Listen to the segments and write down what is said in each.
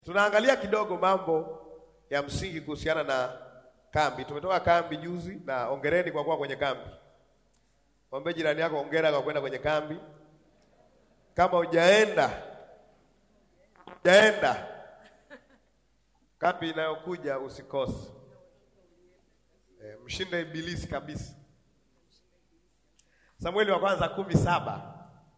Tunaangalia kidogo mambo ya msingi kuhusiana na kambi. Tumetoka kambi juzi na ongereni kwa kuwa kwenye kambi. Mwambie jirani yako ongera kwa kwenda kwenye kambi. Kama hujaenda hujaenda kambi inayokuja usikose. E, mshinde ibilisi kabisa. Samueli wa kwanza kumi saba.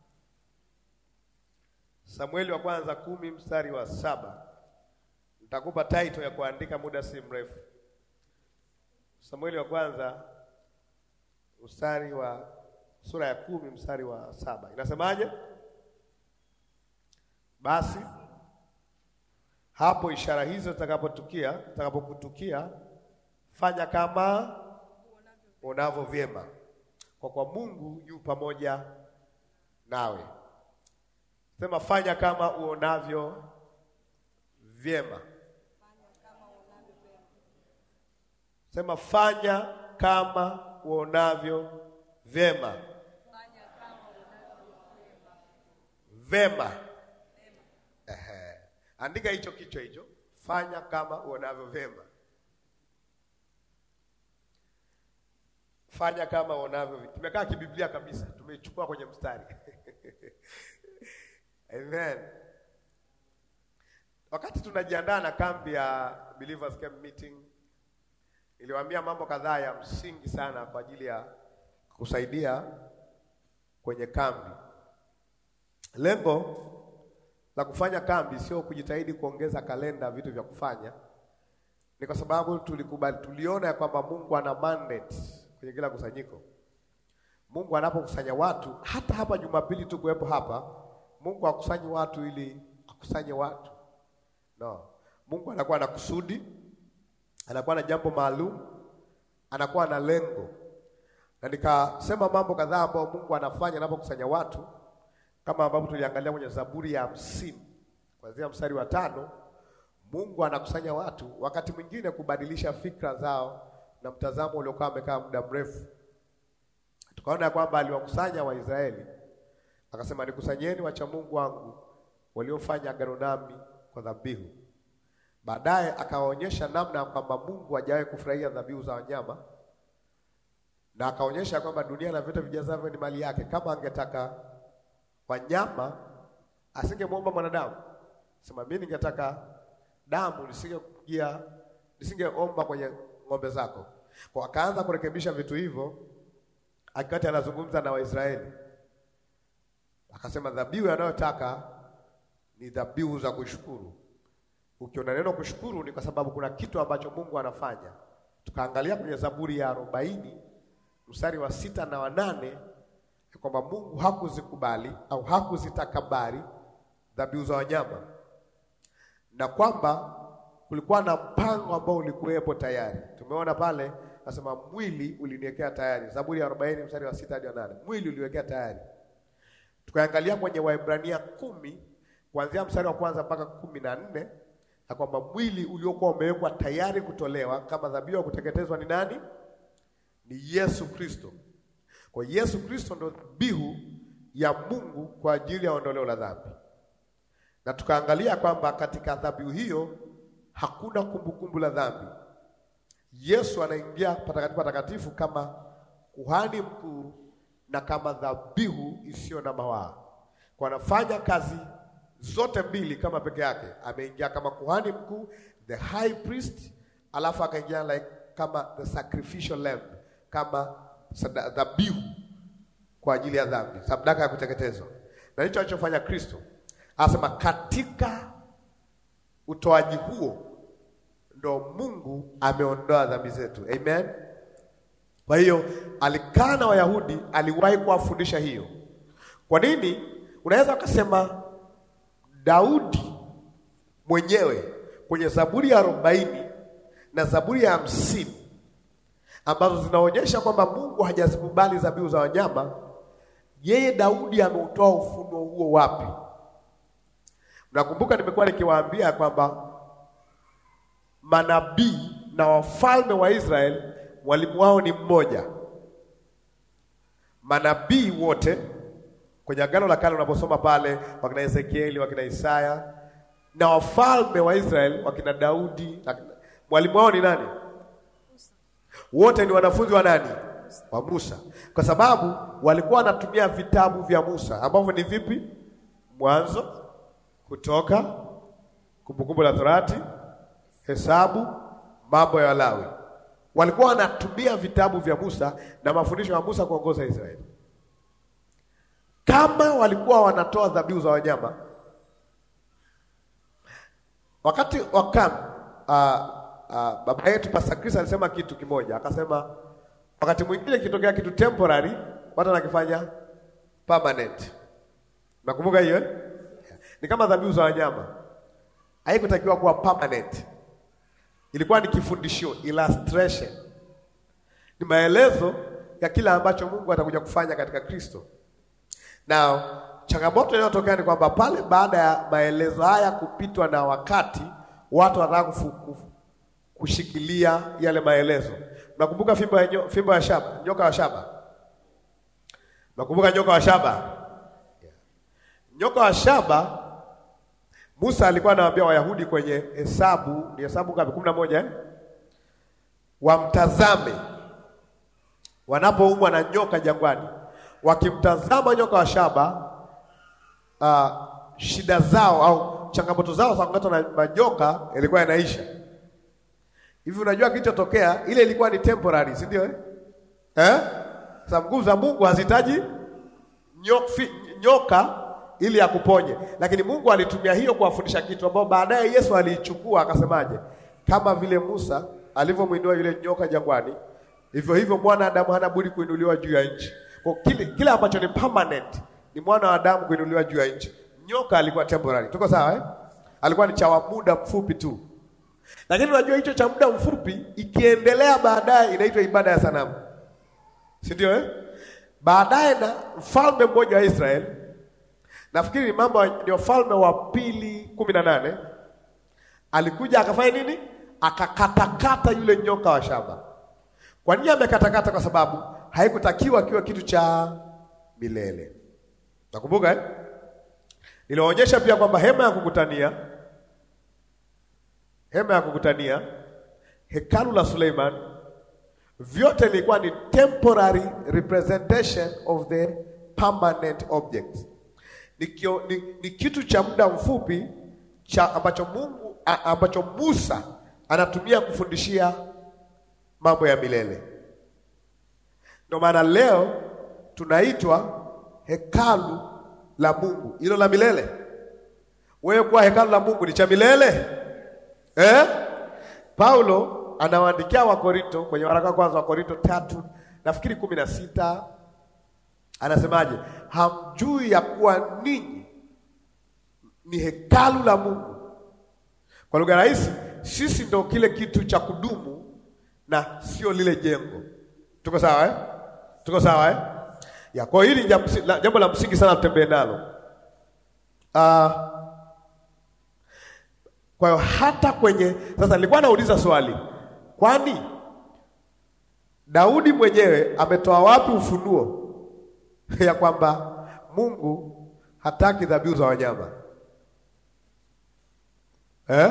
Samueli wa kwanza kumi mstari wa saba. Nitakupa title ya kuandika muda si mrefu. Samueli wa kwanza mstari wa sura ya kumi mstari wa saba inasemaje? Basi hapo ishara hizo zitakapotukia zitakapokutukia, fanya kama unavyo vyema, kwa kwa Mungu yu pamoja nawe. Sema, fanya kama uonavyo vyema. Sema, fanya kama uonavyo vyema. Vema. Ehe. Andika hicho kichwa hicho, fanya kama uonavyo vyema. Fanya kama uonavyo vyema. Tumekaa kibiblia kabisa, tumechukua kwenye mstari Amen. Wakati tunajiandaa na kambi ya Believers Camp Meeting, niliwaambia mambo kadhaa ya msingi sana kwa ajili ya kusaidia kwenye kambi. Lengo la kufanya kambi sio kujitahidi kuongeza kalenda vitu vya kufanya, ni kwa sababu tulikubali, tuliona ya kwamba Mungu ana mandate kwenye kila kusanyiko. Mungu anapokusanya watu, hata hapa Jumapili tu kuwepo hapa, Mungu akusanyi watu ili akusanye watu no. Mungu anakuwa na kusudi, anakuwa na jambo maalum, anakuwa na lengo, na nikasema mambo kadhaa ambayo Mungu anafanya anapokusanya watu kama ambavyo tuliangalia kwenye Zaburi ya hamsini kuanzia mstari wa tano. Mungu anakusanya watu wakati mwingine kubadilisha fikra zao na mtazamo uliokuwa amekaa muda mrefu. Tukaona ya kwamba aliwakusanya Waisraeli akasema, nikusanyeni wacha Mungu wangu waliofanya agano nami kwa dhabihu. Baadaye akawaonyesha namna ya kwamba Mungu hajawahi kufurahia dhabihu za wanyama, na akaonyesha kwamba dunia na vyote vijazavyo ni mali yake. Kama angetaka wanyama asingemwomba mwanadamu. Sema mimi ningetaka damu, nisingekuja nisingeomba kwenye ng'ombe zako. Kwa akaanza kurekebisha vitu hivyo, akati anazungumza na Waisraeli akasema dhabihu anayotaka ni dhabihu za kushukuru. Ukiona neno kushukuru, ni kwa sababu kuna kitu ambacho Mungu anafanya. Tukaangalia kwenye Zaburi ya arobaini mstari wa sita na wanane kwamba Mungu hakuzikubali au hakuzitakabari dhabihu za wanyama, na kwamba kulikuwa na mpango ambao ulikuwepo tayari. Tumeona pale nasema mwili uliniwekea tayari, Zaburi ya arobaini mstari wa sita hadi wa nane mwili uliwekea tayari. Tukaangalia kwenye Waebrania kumi kuanzia mstari wa kwanza mpaka kumi na nne na kwamba mwili uliokuwa umewekwa tayari kutolewa kama dhabihu ya kuteketezwa ni nani? Ni Yesu Kristo. Kwa Yesu Kristo ndo dhabihu ya Mungu kwa ajili ya ondoleo la dhambi, na tukaangalia kwamba katika dhabihu hiyo hakuna kumbukumbu la dhambi. Yesu anaingia patakatifu patakatifu kama kuhani mkuu na kama dhabihu isiyo na mawaa, kwa anafanya kazi zote mbili kama peke yake. Ameingia kama kuhani mkuu, the high priest, alafu akaingia like kama the sacrificial lamb, kama dhabihu kwa ajili ya dhambi, sadaka ya kuteketezwa. Na hicho alichofanya Kristo, anasema katika utoaji huo ndo Mungu ameondoa dhambi zetu. Amen. Kwa hiyo alikaa na Wayahudi, aliwahi kuwafundisha hiyo. Kwa nini? Unaweza ukasema Daudi mwenyewe kwenye Zaburi ya arobaini na Zaburi ya hamsini ambazo zinaonyesha kwamba Mungu hajazikubali dhabihu za wanyama. Yeye Daudi ameutoa ufunuo huo wapi? Mnakumbuka nimekuwa nikiwaambia kwamba manabii na wafalme wa Israeli mwalimu wao ni mmoja. Manabii wote kwenye Agano la Kale unaposoma pale wakina Ezekieli, wakina Isaya, na wafalme wa Israeli wakina Daudi na mwalimu wao ni nani? Wote ni wanafunzi wa nani? Wa Musa, kwa sababu walikuwa wanatumia vitabu vya Musa ambavyo ni vipi? Mwanzo, Kutoka, Kumbukumbu la Torati, Hesabu, Mambo ya Walawi. Walikuwa wanatumia vitabu vya Musa na mafundisho ya Musa kuongoza Israeli. Kama walikuwa wanatoa dhabihu za wanyama wakati wa kambi uh, uh, baba yetu Pastor Chris alisema kitu kimoja, akasema wakati mwingine kitokea kitu temporary, watu wanakifanya permanent. Nakumbuka hiyo eh? Ni kama dhabihu za wanyama, haikutakiwa kuwa permanent, ilikuwa ni kifundishio, illustration, ni maelezo ya kile ambacho Mungu atakuja kufanya katika Kristo. Na changamoto inayotokea ni kwamba pale baada ya maelezo haya kupitwa na wakati, watu wanataka kufu- kushikilia yale maelezo. Mnakumbuka fimbo ya nyo, fimbo ya shaba, nyoka wa shaba? Mnakumbuka nyoka wa shaba? Nyoka wa shaba, Musa alikuwa anawaambia Wayahudi kwenye Hesabu, ni Hesabu ngapi? kumi na moja eh? Wamtazame wanapoumwa na nyoka jangwani, wakimtazama nyoka wa shaba uh, shida zao au changamoto zao za kung'atwa na majoka ilikuwa inaisha. Hivi unajua kilichotokea, ile ilikuwa ni temporary, si ndio eh? Eh? Sababu nguvu za Mungu hazihitaji nyo, fi- nyoka ili akuponye, lakini Mungu alitumia hiyo kuwafundisha kitu ambao baadaye Yesu aliichukua akasemaje, kama vile Musa alivyomwinua yule nyoka jangwani, hivyo hivyo mwana Adamu hana budi kuinuliwa juu ya nchi. Kwa kile, kile ambacho ni permanent ni mwana wa Adamu kuinuliwa juu ya nchi. Nyoka alikuwa temporary, tuko sawa eh? Alikuwa ni cha wa muda mfupi tu, lakini unajua hicho cha muda mfupi ikiendelea baadaye inaitwa ibada ya sanamu, si ndio eh? Baadaye na mfalme mmoja wa Israeli, nafikiri ni mambo ni wafalme wa pili kumi na nane, alikuja akafanya nini? Akakatakata yule nyoka wa shaba. Kwa nini amekatakata? Kwa sababu haikutakiwa kiwe kitu cha milele. Nakumbuka eh? Niliwaonyesha pia kwamba hema ya kukutania, hema ya kukutania, hekalu la Suleiman, vyote ilikuwa ni temporary representation of the permanent object. Ni, kio, ni, ni kitu cha muda mfupi cha ambacho Mungu a, ambacho Musa anatumia kufundishia mambo ya milele. Ndio maana leo tunaitwa hekalu la Mungu, hilo la milele. Wewe kuwa hekalu la Mungu ni cha milele eh? Paulo anawaandikia Wakorinto kwenye waraka wa kwanza wa Korinto tatu nafikiri kumi na sita anasemaje? Hamjui ya kuwa ninyi ni hekalu la Mungu. Kwa lugha rahisi, sisi ndo kile kitu cha kudumu na sio lile jengo. Tuko sawa eh? Tuko sawa eh? Ya, kwa hiyo hili jambo la- jambo la msingi sana tutembee nalo. Ah, kwa hiyo hata kwenye sasa, nilikuwa nauliza swali, kwani Daudi mwenyewe ametoa wapi ufunuo ya kwamba Mungu hataki dhabihu za wanyama eh?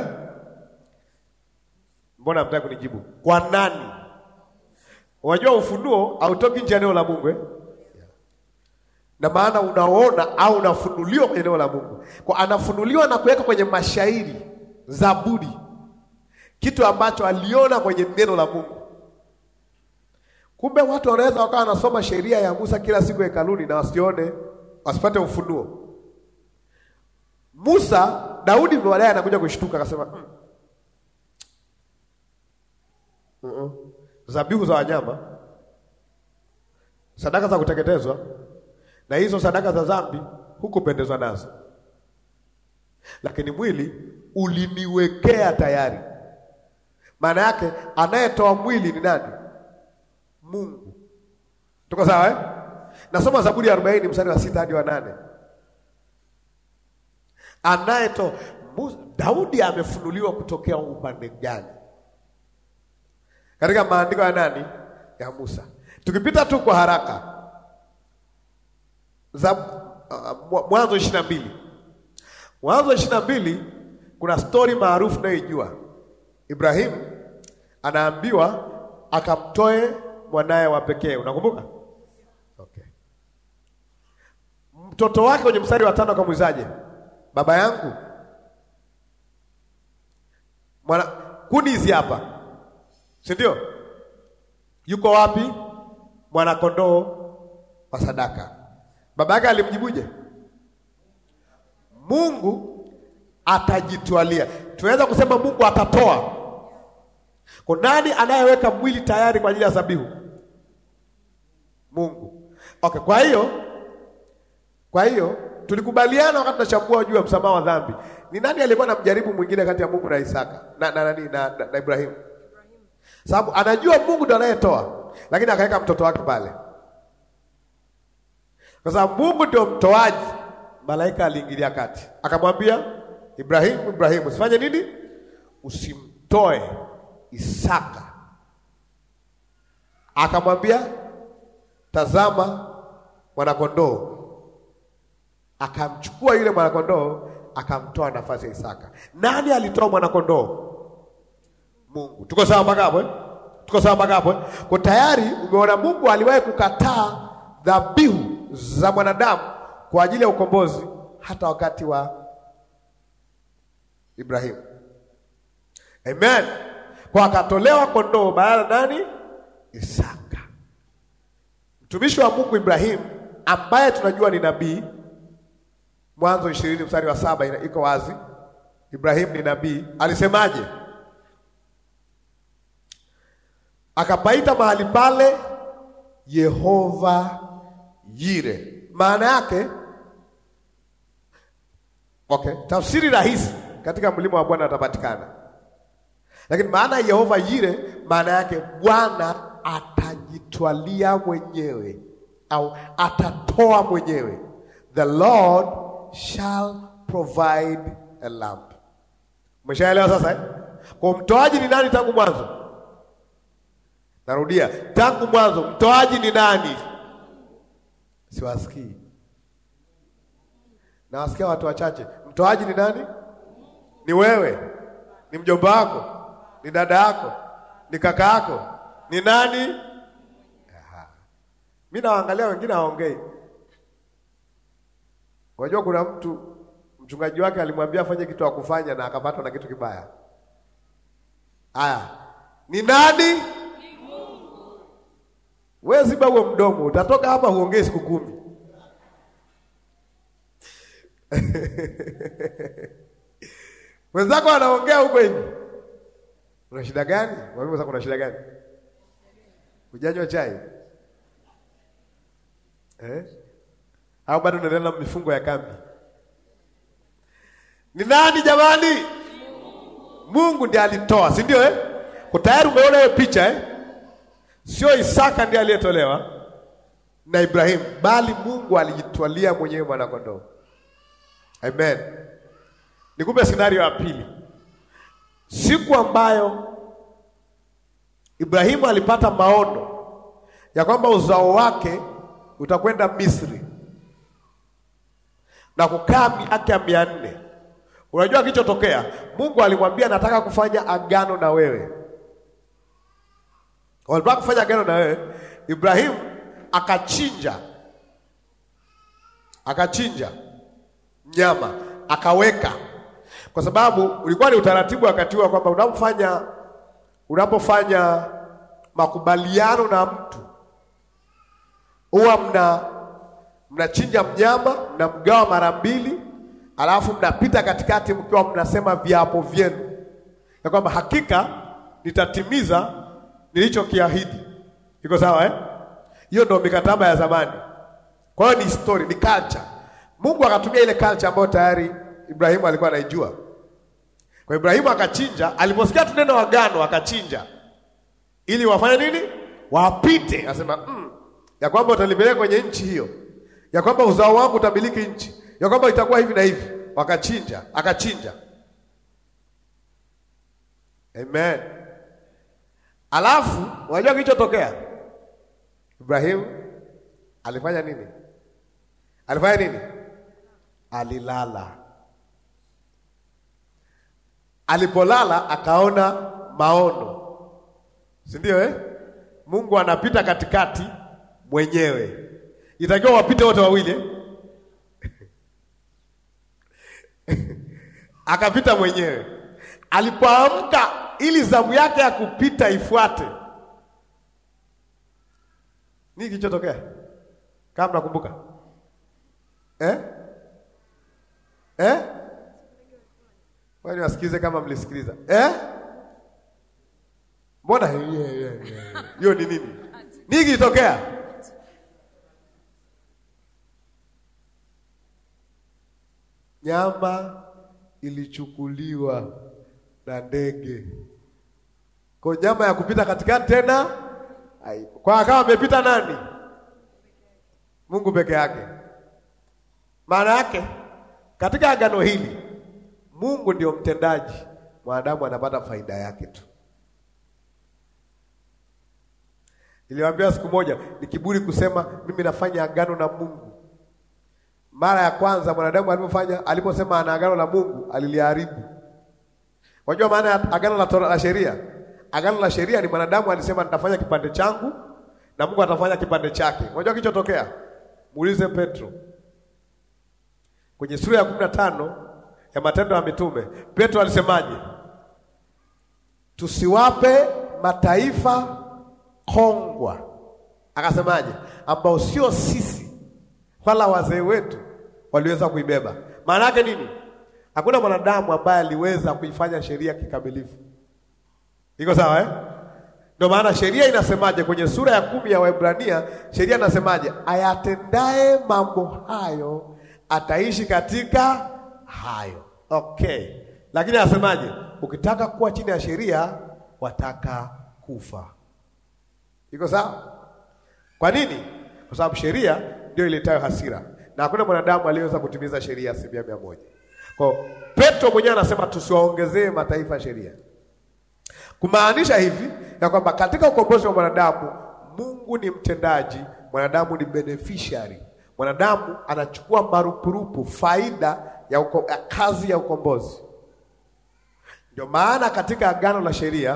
Mbona hamtaki kunijibu? Kwa nani? Unajua ufunuo hautoki nje ya eneo la Mungu eh? na maana unaona au unafunuliwa kwenye eneo la Mungu. Kwa anafunuliwa na kuweka kwenye mashairi, Zaburi, kitu ambacho aliona kwenye neno la Mungu. Kumbe watu wanaweza wakawa wanasoma sheria ya Musa kila siku hekaluni na wasione, wasipate ufunuo. Musa, Daudi baadaye anakuja kushtuka akasema, mm. Mm-mm. Zabihu za wanyama, sadaka za kuteketezwa na hizo sadaka za dhambi hukupendezwa nazo, lakini mwili uliniwekea tayari. Maana yake anayetoa mwili ni nani? Mungu. Tuko sawa eh? Nasoma Zaburi ya 40 mstari wa sita hadi wa nane. Anayetoa Mu- Daudi amefunuliwa kutokea upande gani katika maandiko ya nani? Ya Musa. Tukipita tu kwa haraka za uh, Mwanzo ishirini na mbili Mwanzo ishirini na mbili Kuna stori maarufu nayoijua. Ibrahimu anaambiwa akamtoe mwanaye wa pekee, unakumbuka? Okay. Mtoto wake kwenye mstari wa tano akamuizaje? Baba yangu, mwana kuni hizi hapa, si ndio? Yuko wapi mwana kondoo wa sadaka? Baba yake alimjibuje? Mungu atajitwalia. Tunaweza kusema Mungu atatoa. Kwa nani anayeweka mwili tayari kwa ajili ya dhabihu? Mungu. Okay, kwa hiyo kwa hiyo tulikubaliana wakati tunachambua juu ya msamaha wa dhambi. Ni nani alikuwa na mjaribu mwingine kati ya Mungu na Isaka na na, na, na, na, na Ibrahimu? Sababu anajua Mungu ndo anayetoa, lakini akaweka mtoto wake pale, kwa sababu Mungu ndio mtoaji. Malaika aliingilia kati, akamwambia Ibrahimu, Ibrahimu, usifanye nini? Usimtoe Isaka. Akamwambia, tazama mwanakondoo. Akamchukua yule mwanakondoo akamtoa nafasi ya Isaka. Nani alitoa mwanakondoo? Mungu. Tuko sawa mpaka hapo eh? Tuko sawa mpaka hapo eh? Kwa tayari umeona Mungu aliwahi kukataa dhabihu za mwanadamu kwa ajili ya ukombozi hata wakati wa Ibrahimu. Amen. Kwa akatolewa kondoo badala nani? Isaka. Mtumishi wa Mungu Ibrahimu ambaye tunajua ni nabii, Mwanzo ishirini mstari wa saba ina- iko wazi. Ibrahimu ni nabii, alisemaje? Akapaita mahali pale Yehova Yire. Maana yake okay, tafsiri rahisi katika mlima wa Bwana atapatikana, lakini maana ya Yehova Yire, maana yake Bwana atajitwalia mwenyewe au atatoa mwenyewe. The Lord shall provide a lamp. Umeshaelewa sasa eh? Kwa mtoaji ni nani tangu mwanzo? Narudia, tangu mwanzo mtoaji ni nani? Siwasikii, nawasikia watu wachache. Mtoaji ni nani? Ni wewe, ni mjomba wako, ni dada yako, ni kaka yako, ni nani? Aha. Mi nawaangalia wengine hawaongei. Unajua kuna mtu mchungaji wake alimwambia afanye kitu akufanya na akapatwa na kitu kibaya. Haya, ni nani? Wewe ziba huo mdomo, utatoka hapa huongei siku kumi. Wenzako anaongea huko hivi. Una shida gani? Mwambie sasa kuna shida gani? Hujanywa chai? Eh? Au bado unaendelea na mifungo ya kambi? Ni nani jamani? Mungu ndiye alitoa, si ndio eh? Kwa tayari umeona hiyo picha eh? Sio Isaka ndiye aliyetolewa na Ibrahimu, bali Mungu alijitwalia mwenyewe mwana kondoo. Amen. Nikupe scenario ya pili. Siku ambayo Ibrahimu alipata maono ya kwamba uzao wake utakwenda Misri na kukaa miaka mia nne. Unajua kilichotokea? Mungu alimwambia nataka kufanya agano na wewe. Walitaka kufanya agano na wewe. Ibrahimu akachinja, akachinja nyama akaweka, kwa sababu ulikuwa ni utaratibu wakati huo kwamba unapofanya unapofanya makubaliano na mtu huwa mna mnachinja mnyama mnamgawa mara mbili, alafu mnapita katikati mkiwa mnasema viapo vyenu ya kwamba hakika nitatimiza nilichokiahidi. Iko sawa eh? Hiyo ndio mikataba ya zamani. Kwa hiyo ni story, ni culture. Mungu akatumia ile culture ambayo tayari Ibrahimu alikuwa anaijua. Kwa Ibrahimu akachinja, aliposikia tu neno agano akachinja, ili wafanye nini? Wapite. Asema mm, ya kwamba utanipeleka kwenye nchi hiyo, ya kwamba uzao wangu utamiliki nchi, ya kwamba itakuwa hivi na hivi. Wakachinja, akachinja. Amen. Alafu unajua kilichotokea? Ibrahimu alifanya nini? Alifanya nini? Alilala. Alipolala akaona maono, si ndio eh? Mungu anapita katikati mwenyewe, itakiwa wapite wote wawili eh? akapita mwenyewe. Alipoamka ili zamu yake ya kupita ifuate, nini kilichotokea? Kama mnakumbuka eh? Eh? Wani wasikize kama mlisikiliza eh? Mbona hiyo yeah, yeah, yeah. Hiyo ni nini? Nini kilitokea? Nyama ilichukuliwa na ndege, kwa nyama ya kupita katikati tena haipo. Kwa akawa amepita nani? Mungu peke yake. Maana yake katika agano hili Mungu ndio mtendaji, mwanadamu anapata faida yake tu. Niliwaambia siku moja, ni kiburi kusema mimi nafanya agano na Mungu. Mara ya kwanza mwanadamu alipofanya aliposema ana agano la Mungu aliliharibu. Unajua maana ya agano la Torah la sheria? Agano la sheria ni mwanadamu alisema nitafanya kipande changu na Mungu atafanya kipande chake. Unajua kilichotokea? Muulize Petro kwenye sura ya kumi na tano ya Matendo ya Mitume, Petro alisemaje? Tusiwape mataifa kongwa, akasemaje? Ambao sio sisi wala wazee wetu waliweza kuibeba. Maana yake nini? Hakuna mwanadamu ambaye aliweza kuifanya sheria kikamilifu. Iko sawa eh? Ndio maana sheria inasemaje kwenye sura ya kumi ya Waebrania, sheria inasemaje? Ayatendaye mambo hayo ataishi katika hayo. Okay, lakini anasemaje? Ukitaka kuwa chini ya sheria wataka kufa. Iko sawa? Kwa nini? Kwa sababu sheria ndio iletayo hasira, na hakuna mwanadamu aliyeweza kutimiza sheria asilimia mia moja. Kwa Petro mwenyewe anasema tusiwaongezee mataifa sheria, kumaanisha hivi ya kwamba katika ukombozi wa mwanadamu Mungu ni mtendaji, mwanadamu ni beneficiary. Mwanadamu anachukua marupurupu, faida ya, uko, ya kazi ya ukombozi. Ndio maana katika agano la sheria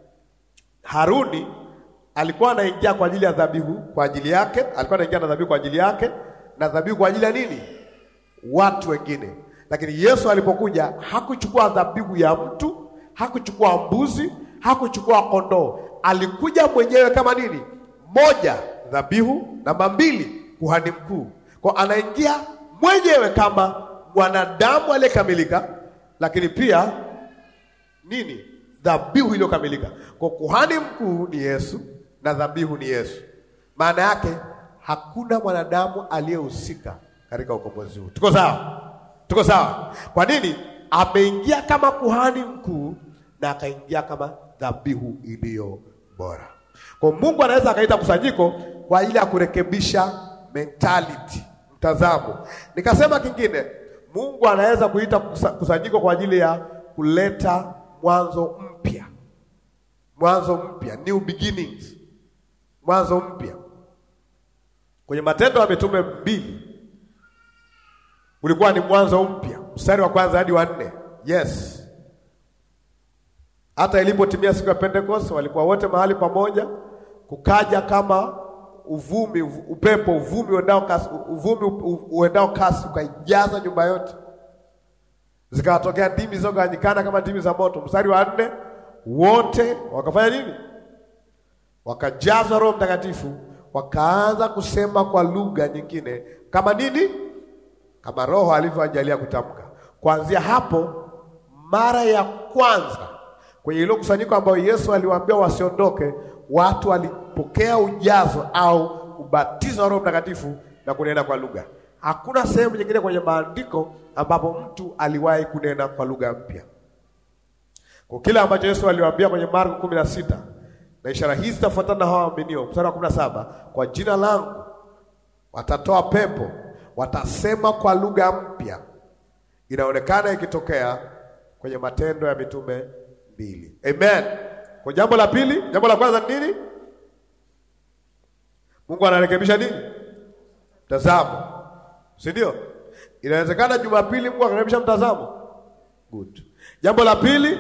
Haruni alikuwa anaingia kwa ajili ya dhabihu kwa ajili yake, alikuwa anaingia na dhabihu kwa ajili yake na dhabihu kwa ajili ya nini? Watu wengine. Lakini Yesu alipokuja hakuchukua dhabihu ya mtu, hakuchukua mbuzi, hakuchukua kondoo. Alikuja mwenyewe kama nini? Moja, dhabihu; namba mbili, kuhani mkuu. Kwa anaingia mwenyewe kama mwanadamu aliyekamilika, lakini pia nini? Dhabihu iliyokamilika. Kwa kuhani mkuu ni Yesu na dhabihu ni Yesu. Maana yake hakuna mwanadamu aliyehusika katika ukombozi huu. Tuko sawa? Tuko sawa? Kwa nini? Ameingia kama kuhani mkuu na akaingia kama dhabihu iliyo bora. Kwa Mungu anaweza akaita kusanyiko kwa ajili ya kurekebisha mentality, mtazamo. Nikasema kingine, Mungu anaweza kuita kusanyiko kwa ajili ya kuleta mwanzo mpya, mwanzo mpya, new beginnings, mwanzo mpya. Kwenye Matendo ya Mitume mbili ulikuwa ni mwanzo mpya, mstari wa kwanza hadi wa nne. Yes, hata ilipotimia siku ya Pentekoste walikuwa wote mahali pamoja, kukaja kama uvumi, upepo, uvumi uendao kasi, uvumi uendao kasi ukaijaza nyumba yote, zikawatokea ndimi zilizogawanyikana kama ndimi za moto. Mstari wa nne, wote wakafanya nini? Wakajazwa Roho Mtakatifu, wakaanza kusema kwa lugha nyingine kama nini kama Roho alivyoajalia kutamka. Kuanzia hapo, mara ya kwanza kwenye ile kusanyiko ambayo Yesu aliwaambia wasiondoke, watu walipokea ujazo au ubatizo wa Roho Mtakatifu na kunena kwa lugha. Hakuna sehemu nyingine kwenye maandiko ambapo mtu aliwahi kunena kwa lugha mpya. Kwa kile ambacho Yesu aliwaambia kwenye Marko kumi na sita, na ishara hizi zitafuatana na hao waaminio, mstari wa kumi na saba, kwa jina langu watatoa pepo watasema kwa lugha mpya. Inaonekana ikitokea kwenye Matendo ya Mitume mbili. Amen. Kwa jambo la pili, jambo la kwanza ni nini? Mungu anarekebisha nini? Mtazamo, si ndio? Inawezekana Jumapili Mungu akarekebisha mtazamo. Good. Jambo la pili,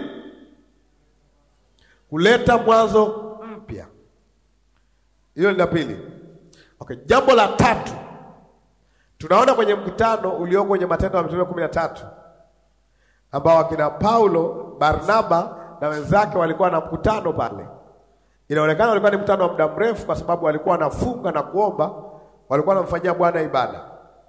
kuleta mwanzo mpya. Hilo ni la pili. Okay, jambo la tatu tunaona kwenye mkutano ulioko kwenye Matendo ya Mitume kumi na tatu ambao akina Paulo, Barnaba na wenzake walikuwa na mkutano pale. Inaonekana walikuwa ni mkutano wa muda mrefu, kwa sababu walikuwa wanafunga na kuomba, walikuwa wanamfanyia Bwana ibada.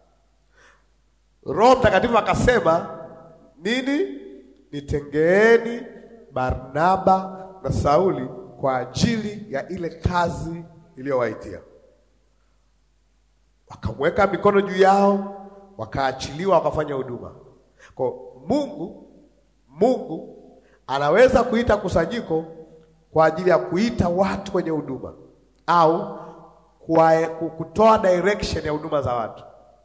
Roho Mtakatifu akasema nini? Nitengeeni Barnaba na Sauli kwa ajili ya ile kazi iliyowaitia. Wakamweka mikono juu yao, wakaachiliwa, wakafanya huduma. Kwa Mungu, Mungu anaweza kuita kusanyiko kwa ajili ya kuita watu kwenye huduma au kwa kutoa direction ya huduma za watu,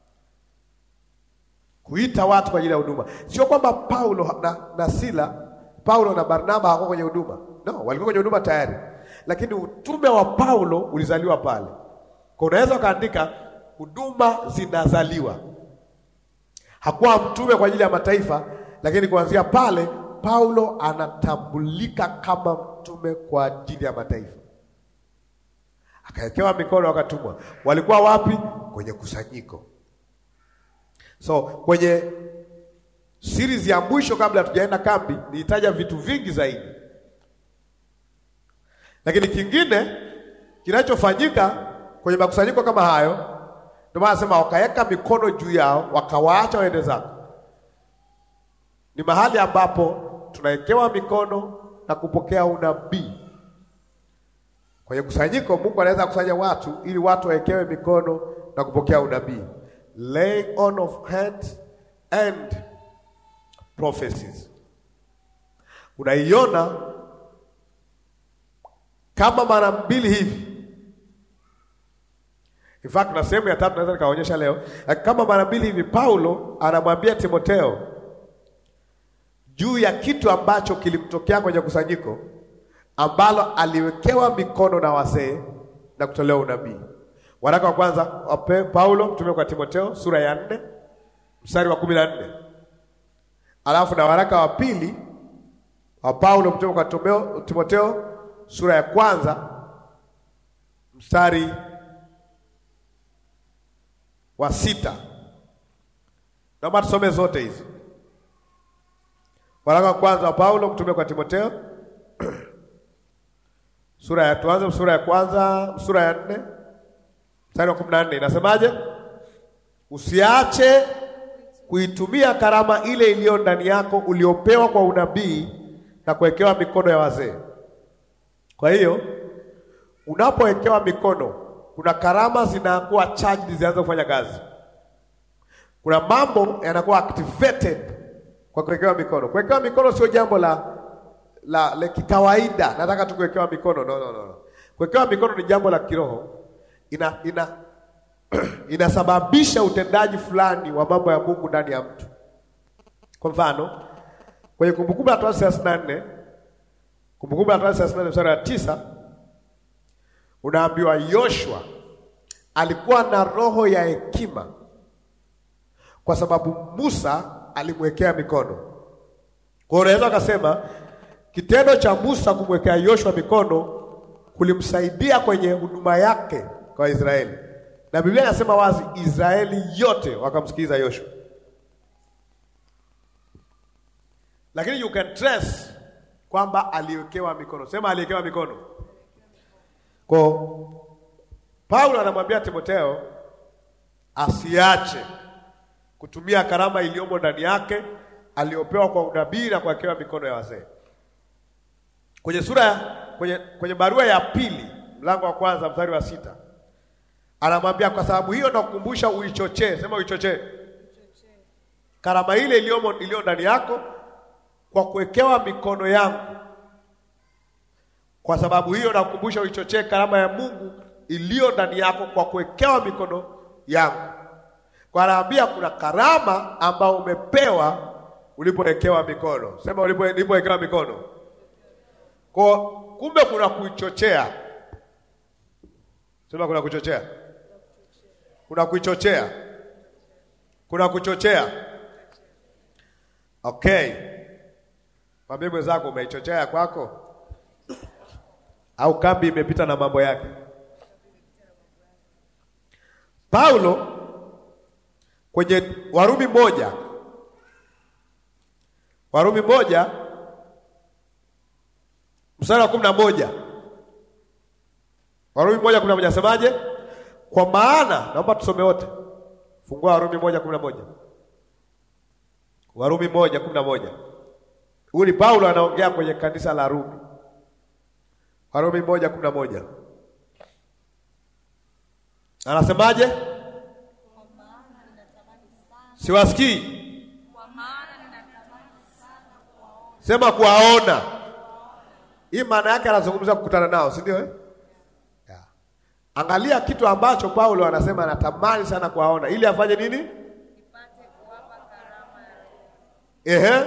kuita watu kwa ajili ya huduma. Sio kwamba Paulo na, na Sila, Paulo na Barnaba hawakuwa kwenye huduma, no, walikuwa kwenye huduma tayari, lakini utume wa Paulo ulizaliwa pale. Kwa unaweza ukaandika huduma zinazaliwa. Hakuwa mtume kwa ajili ya mataifa, lakini kuanzia pale Paulo anatambulika kama mtume kwa ajili ya mataifa, akawekewa mikono, wakatumwa. Walikuwa wapi? Kwenye kusanyiko. So kwenye series ya mwisho, kabla hatujaenda kambi, nilitaja vitu vingi zaidi, lakini kingine kinachofanyika kwenye makusanyiko kama hayo, ndio maana nasema wakaweka mikono juu yao, wakawaacha waende zako. Ni mahali ambapo tunawekewa mikono na kupokea unabii. Kwenye kusanyiko, Mungu anaweza kusanya watu ili watu wawekewe mikono na kupokea unabii, laying on of hands and prophecies. Unaiona kama mara mbili hivi. In fact, na sehemu ya tatu naweza nikaonyesha leo, kama mara mbili hivi Paulo anamwambia Timotheo juu ya kitu ambacho kilimtokea kwenye kusanyiko ambalo aliwekewa mikono na wazee na kutolewa unabii. Waraka wa kwanza wa Paulo mtume kwa Timotheo sura ya nne mstari wa kumi na nne alafu na waraka wa pili wa Paulo mtume kwa Timotheo sura ya kwanza mstari wa sita. Naomba tusome zote hizi. Waraka wa kwanza wa Paulo mtume kwa Timotheo sura ya tuanze sura ya kwanza sura ya nne mstari wa kumi na nne inasemaje? Usiache kuitumia karama ile iliyo ndani yako uliopewa kwa unabii na kuwekewa mikono ya wazee. Kwa hiyo unapowekewa mikono, kuna karama zinakuwa charged zianze kufanya kazi. Kuna mambo yanakuwa activated kwa kuwekewa mikono. Kuwekewa mikono sio jambo la la, la kikawaida, nataka tu kuwekewa mikono. No, no, no. Kuwekewa mikono ni jambo la kiroho, ina ina inasababisha utendaji fulani wa mambo ya Mungu ndani ya mtu. Kwa mfano kwenye Kumbukumbu la Torati thelathini na nne Kumbukumbu la Torati thelathini na nne mstari wa tisa unaambiwa Yoshua alikuwa na roho ya hekima kwa sababu Musa alimwekea mikono. Kwa hiyo unaweza ukasema kitendo cha Musa kumwekea Yoshua mikono kulimsaidia kwenye huduma yake kwa Israeli, na Biblia inasema wazi Israeli yote wakamsikiliza Yoshua. Lakini you can trace kwamba aliwekewa mikono. Sema aliwekewa mikono. Kwa Paulo anamwambia Timotheo asiache kutumia karama iliyomo ndani yake aliyopewa kwa unabii na kuwekewa mikono ya wazee. Kwenye sura kwenye, kwenye barua ya pili mlango wa kwanza mstari wa sita anamwambia kwa sababu hiyo nakukumbusha uichochee. Sema uichochee karama ile iliyomo iliyo ndani yako kwa kuwekewa mikono yangu. Kwa sababu hiyo nakukumbusha uichochee karama ya Mungu iliyo ndani yako kwa kuwekewa mikono yangu. Kwa anaambia kuna karama ambayo umepewa ulipowekewa mikono. Sema ulipo ulipowekewa mikono. Kwa kumbe kuna kuichochea. Sema kuna kuchochea. Kuna kuichochea. Kuna kuchochea. Okay. Mwambie mwenzako umeichochea ya kwako, au kambi imepita na mambo yake. Paulo kwenye Warumi moja, Warumi moja mstari wa kumi na moja Warumi moja kumi na moja asemaje? Kwa maana, naomba tusome wote, fungua Warumi moja kumi na moja Warumi moja kumi na moja Huyu ni Paulo anaongea kwenye kanisa la Rumi. Warumi moja kumi na moja anasemaje? Siwasikii. Sema kuwaona. Hii maana yake anazungumza kukutana nao, si ndio eh? Yeah. Angalia kitu ambacho Paulo anasema anatamani sana kuwaona ili afanye nini? Ehe.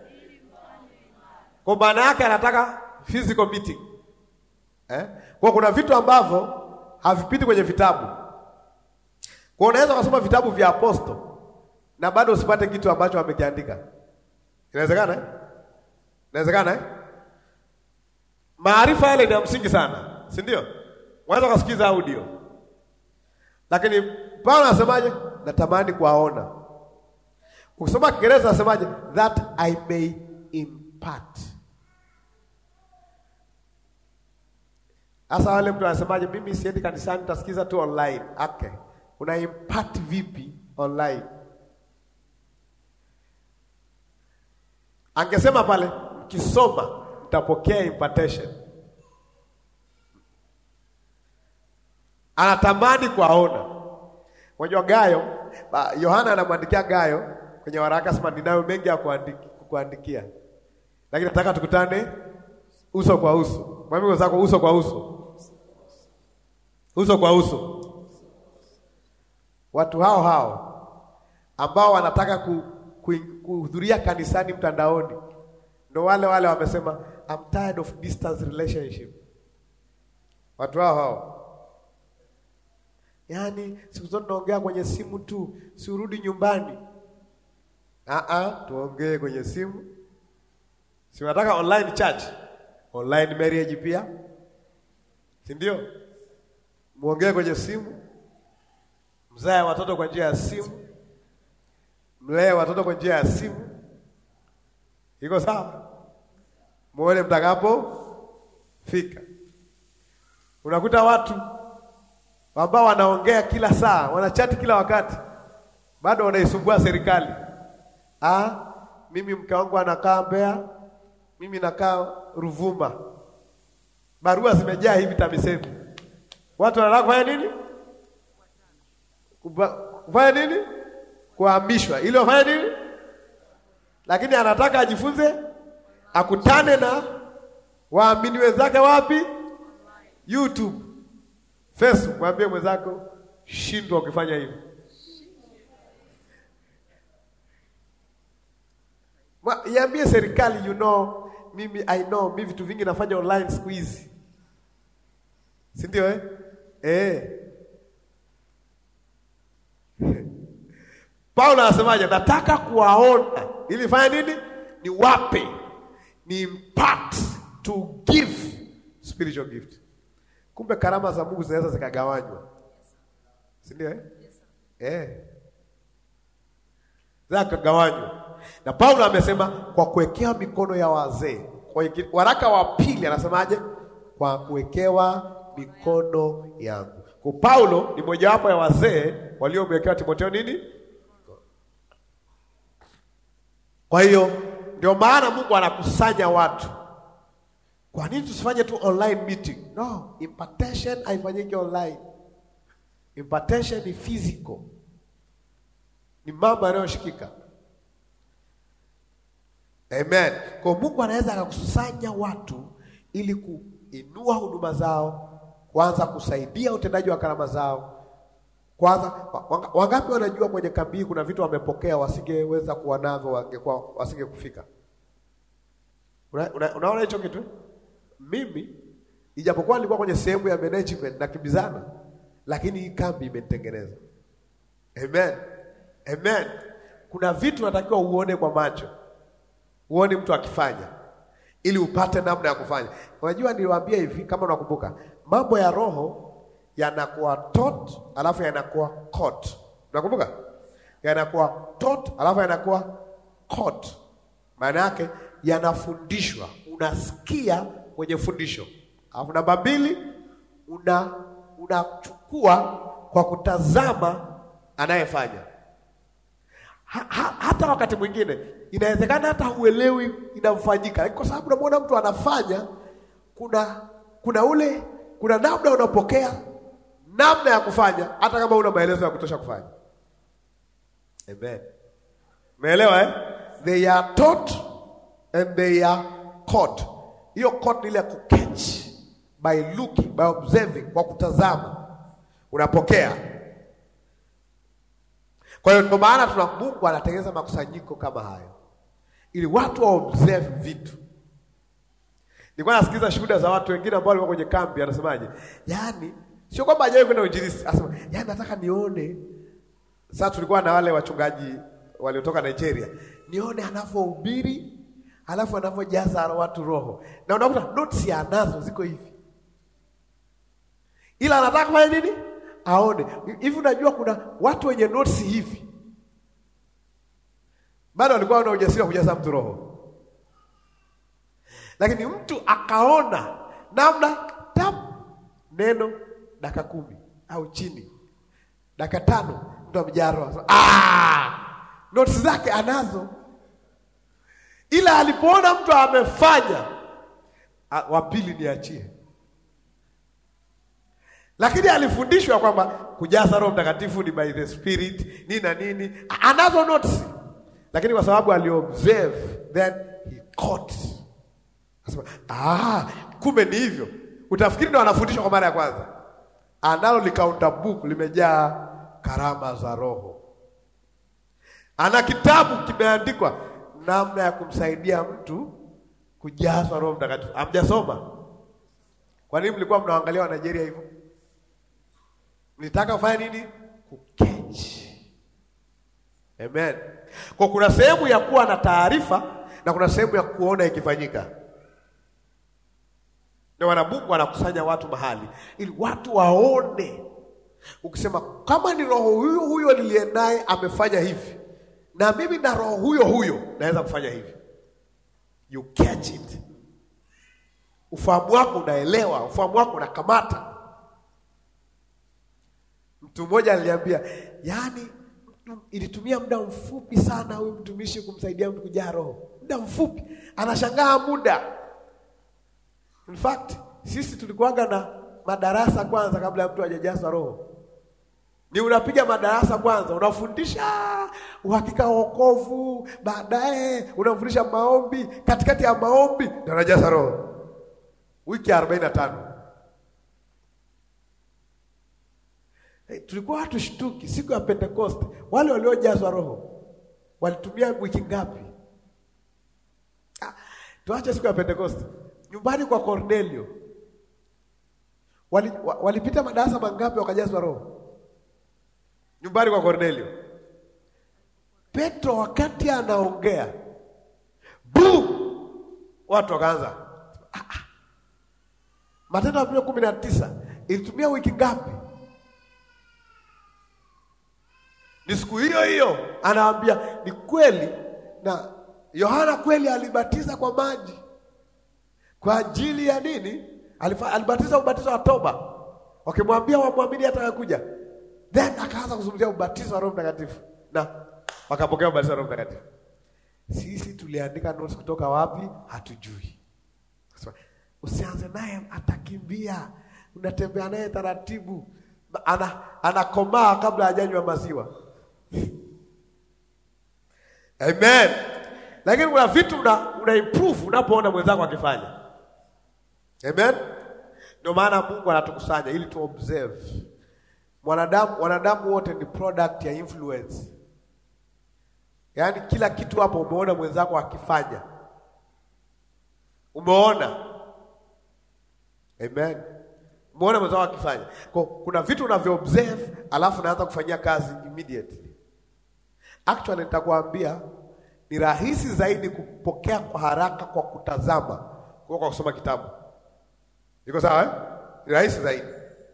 Kwa maana yake anataka physical meeting. Eh? Kwa kuna vitu ambavyo havipiti kwenye vitabu. Kwa unaweza kusoma vitabu vya aposto na bado usipate kitu ambacho amekiandika. Inawezekana? Eh? Inawezekana eh? Maarifa yale ni ya msingi sana, si ndio? Unaweza kusikiza audio. Lakini Paulo anasemaje? Natamani kuwaona. Ukisoma Kiingereza anasemaje? That I may impart. Sasa wale mtu anasemaje, mimi siendi kanisani, nitasikiza tu online. Okay. Una impart vipi online? Angesema pale mkisoma mtapokea impartation. Anatamani kuwaona. Unajua Gayo, Yohana anamwandikia Gayo kwenye waraka sema ninayo mengi ya kuandiki, kuandikia. Lakini nataka tukutane uso kwa uso. Mwambie wenzako uso kwa uso. Uso kwa uso. Watu hao hao ambao wanataka kuhudhuria ku, kanisani mtandaoni ndo wale wale wamesema I'm tired of distance relationship. Watu hao hao yaani, siku zote tunaongea kwenye simu tu, si urudi nyumbani. Ah ah, tuongee kwenye simu. Si unataka online church, online marriage pia, si ndio? Muongee kwenye simu, mzae watoto kwa njia ya simu, mlee watoto kwa njia ya simu. Iko sawa? Muone mtakapo fika. Unakuta watu ambao wanaongea kila saa, wanachati kila wakati, bado wanaisumbua serikali. Ah, mimi mke wangu anakaa Mbeya, mimi nakaa Ruvuma. Barua zimejaa hivi TAMISEMI. Watu wanataka kufanya nini? Kufanya nini? Kuhamishwa ili wafanye nini? Lakini anataka ajifunze, akutane na waamini wenzake wapi? YouTube, Facebook. Mwambie mwenzako, shindwa ukifanya hivyo. Iambie serikali, you know, mimi I know, mimi vitu vingi nafanya online siku hizi, si ndio eh? Eh. Paulo anasemaje? Nataka kuwaona ili fanya nini? Ni wape, ni impart, to give spiritual gift. Kumbe karama za Mungu zinaweza zikagawanywa, si ndio eh? Eh. Zikagawanywa. Na Paulo amesema kwa kuwekewa mikono ya wazee. Kwa waraka wa pili anasemaje? Kwa kuwekewa mikono yangu. Kwa Paulo ni mojawapo ya wazee waliomwekewa Timotheo nini? Kwa hiyo ndio maana Mungu anakusanya watu. Kwa nini tusifanye tu online meeting? No, impartation haifanyiki online. Impartation ni physical, ni mambo yanayoshikika. Amen. Kwa Mungu anaweza akakusanya watu ili kuinua huduma zao, kwanza kusaidia utendaji wa karama zao. Kwanza wangapi wanajua kwenye kambi hii kuna vitu wamepokea wasingeweza kuwa navyo, wangekuwa wasinge kufika. Una, una, unaona hicho kitu? Mimi ijapokuwa nilikuwa kwenye sehemu ya management na kibizana, lakini hii kambi imenitengeneza. Amen. Amen. Kuna vitu natakiwa uone kwa macho, uone mtu akifanya, ili upate namna ya kufanya. Unajua, niliwaambia hivi, kama unakumbuka, mambo ya roho yanakuwa taught alafu yanakuwa caught. Unakumbuka? Yanakuwa taught alafu yanakuwa caught. Maana yake yanafundishwa, unasikia kwenye fundisho, alafu namba mbili una unachukua kwa kutazama anayefanya ha, ha, hata wakati mwingine inawezekana hata huelewi inamfanyika, lakini kwa sababu unamwona mtu anafanya, kuna kuna ule kuna namna unapokea namna ya kufanya, hata kama una maelezo ya kutosha kufanya. Amen, umeelewa eh? They are taught and they are caught. Hiyo caught ni ile ya kuketch by looking, by observing, kwa kutazama unapokea kwa hiyo ndio maana tuna Mungu anatengeneza makusanyiko kama hayo ili watu wa observe vitu. Nilikuwa nasikiliza shuhuda za watu wengine ambao walikuwa kwenye kambi, anasemaje? Yaani sio kwamba hajawahi kwenda uinjilisti, anasema yaani nataka nione. Sasa tulikuwa na wale wachungaji waliotoka Nigeria, nione anavyohubiri alafu anavyojaza watu roho, na unakuta notes anazo ziko hivi, ila anataka kufanya nini? aone hivi. Unajua kuna watu wenye notes hivi bado walikuwa wana ujasiri wa kujaza mtu roho, lakini mtu akaona namna tap neno dakika kumi au chini dakika tano mtu amejaa roho. Ah, notes zake anazo, ila alipoona mtu amefanya, wa pili niachie lakini alifundishwa kwamba kujaza Roho Mtakatifu ni by the Spirit nini na nini, anazo notes, lakini kwa sababu aliobserve then he caught. Anasema ah, kumbe ni hivyo. Utafikiri ndo anafundishwa kwa mara ya kwanza, analo likaunta book limejaa karama za Roho, ana kitabu kimeandikwa namna ya kumsaidia mtu kujazwa Roho Mtakatifu. Hamjasoma? Kwa nini mlikuwa mnaangalia wa Nigeria hivyo? Nitaka kufanya nini? Kuketch. Amen. Kwa kuna sehemu ya kuwa na taarifa na kuna sehemu ya kuona ikifanyika. Ndio wana Mungu anakusanya watu mahali ili watu waone. Ukisema kama ni roho huyo huyo niliye naye amefanya hivi, na mimi na roho huyo huyo naweza kufanya hivi, you catch it. Ufahamu wako unaelewa, ufahamu wako unakamata. Mtu mmoja aliniambia, yaani ilitumia muda mfupi sana huyu mtumishi kumsaidia mtu kujaa roho, muda mfupi, anashangaa muda. In fact sisi tulikuwaga na madarasa kwanza kabla ya mtu hajajazwa roho, ni unapiga madarasa kwanza, unafundisha uhakika wa wokovu, baadaye unamfundisha maombi, katikati ya maombi ndio anajaza roho, wiki arobaini na tano. Hey, tulikuwa hatushtuki siku ya Pentecost, wale waliojazwa roho walitumia wiki ngapi? Ah, tuache siku ya Pentecost, nyumbani kwa Cornelio wali, wa, walipita madarasa mangapi wakajazwa roho? Nyumbani kwa Cornelio. Petro wakati anaongea bu, watu wakaanza ah, ah. Matendo ya Mitume kumi na tisa ilitumia wiki ngapi? Ni siku hiyo hiyo anawaambia ni kweli, na Yohana kweli alibatiza kwa maji kwa ajili ya nini? Alifa, alibatiza ubatizo wa toba, wakimwambia wamwamini atakakuja, then akaanza kuzungumzia ubatizo wa Roho Mtakatifu na wakapokea ubatizo wa Roho Mtakatifu. Sisi tuliandika notes kutoka wapi? Hatujui. Usianze naye, atakimbia. Unatembea naye taratibu, ana anakomaa kabla hajanywa maziwa. Amen. Lakini kuna vitu una, una improve unapoona mwenzako akifanya. Amen. Ndio maana Mungu anatukusanya ili tu observe. Mwanadamu, wanadamu wote ni product ya influence. Yaani kila kitu hapo umeona mwenzako akifanya, umeona. Amen. Umeona mwenzako akifanya. Kwa kuna vitu unavyo observe alafu naanza kufanyia kazi immediately. Actually nitakwambia ni rahisi zaidi kupokea kwa haraka kwa kutazama kwa kwa kusoma kitabu. Iko sawa eh? Ni rahisi zaidi,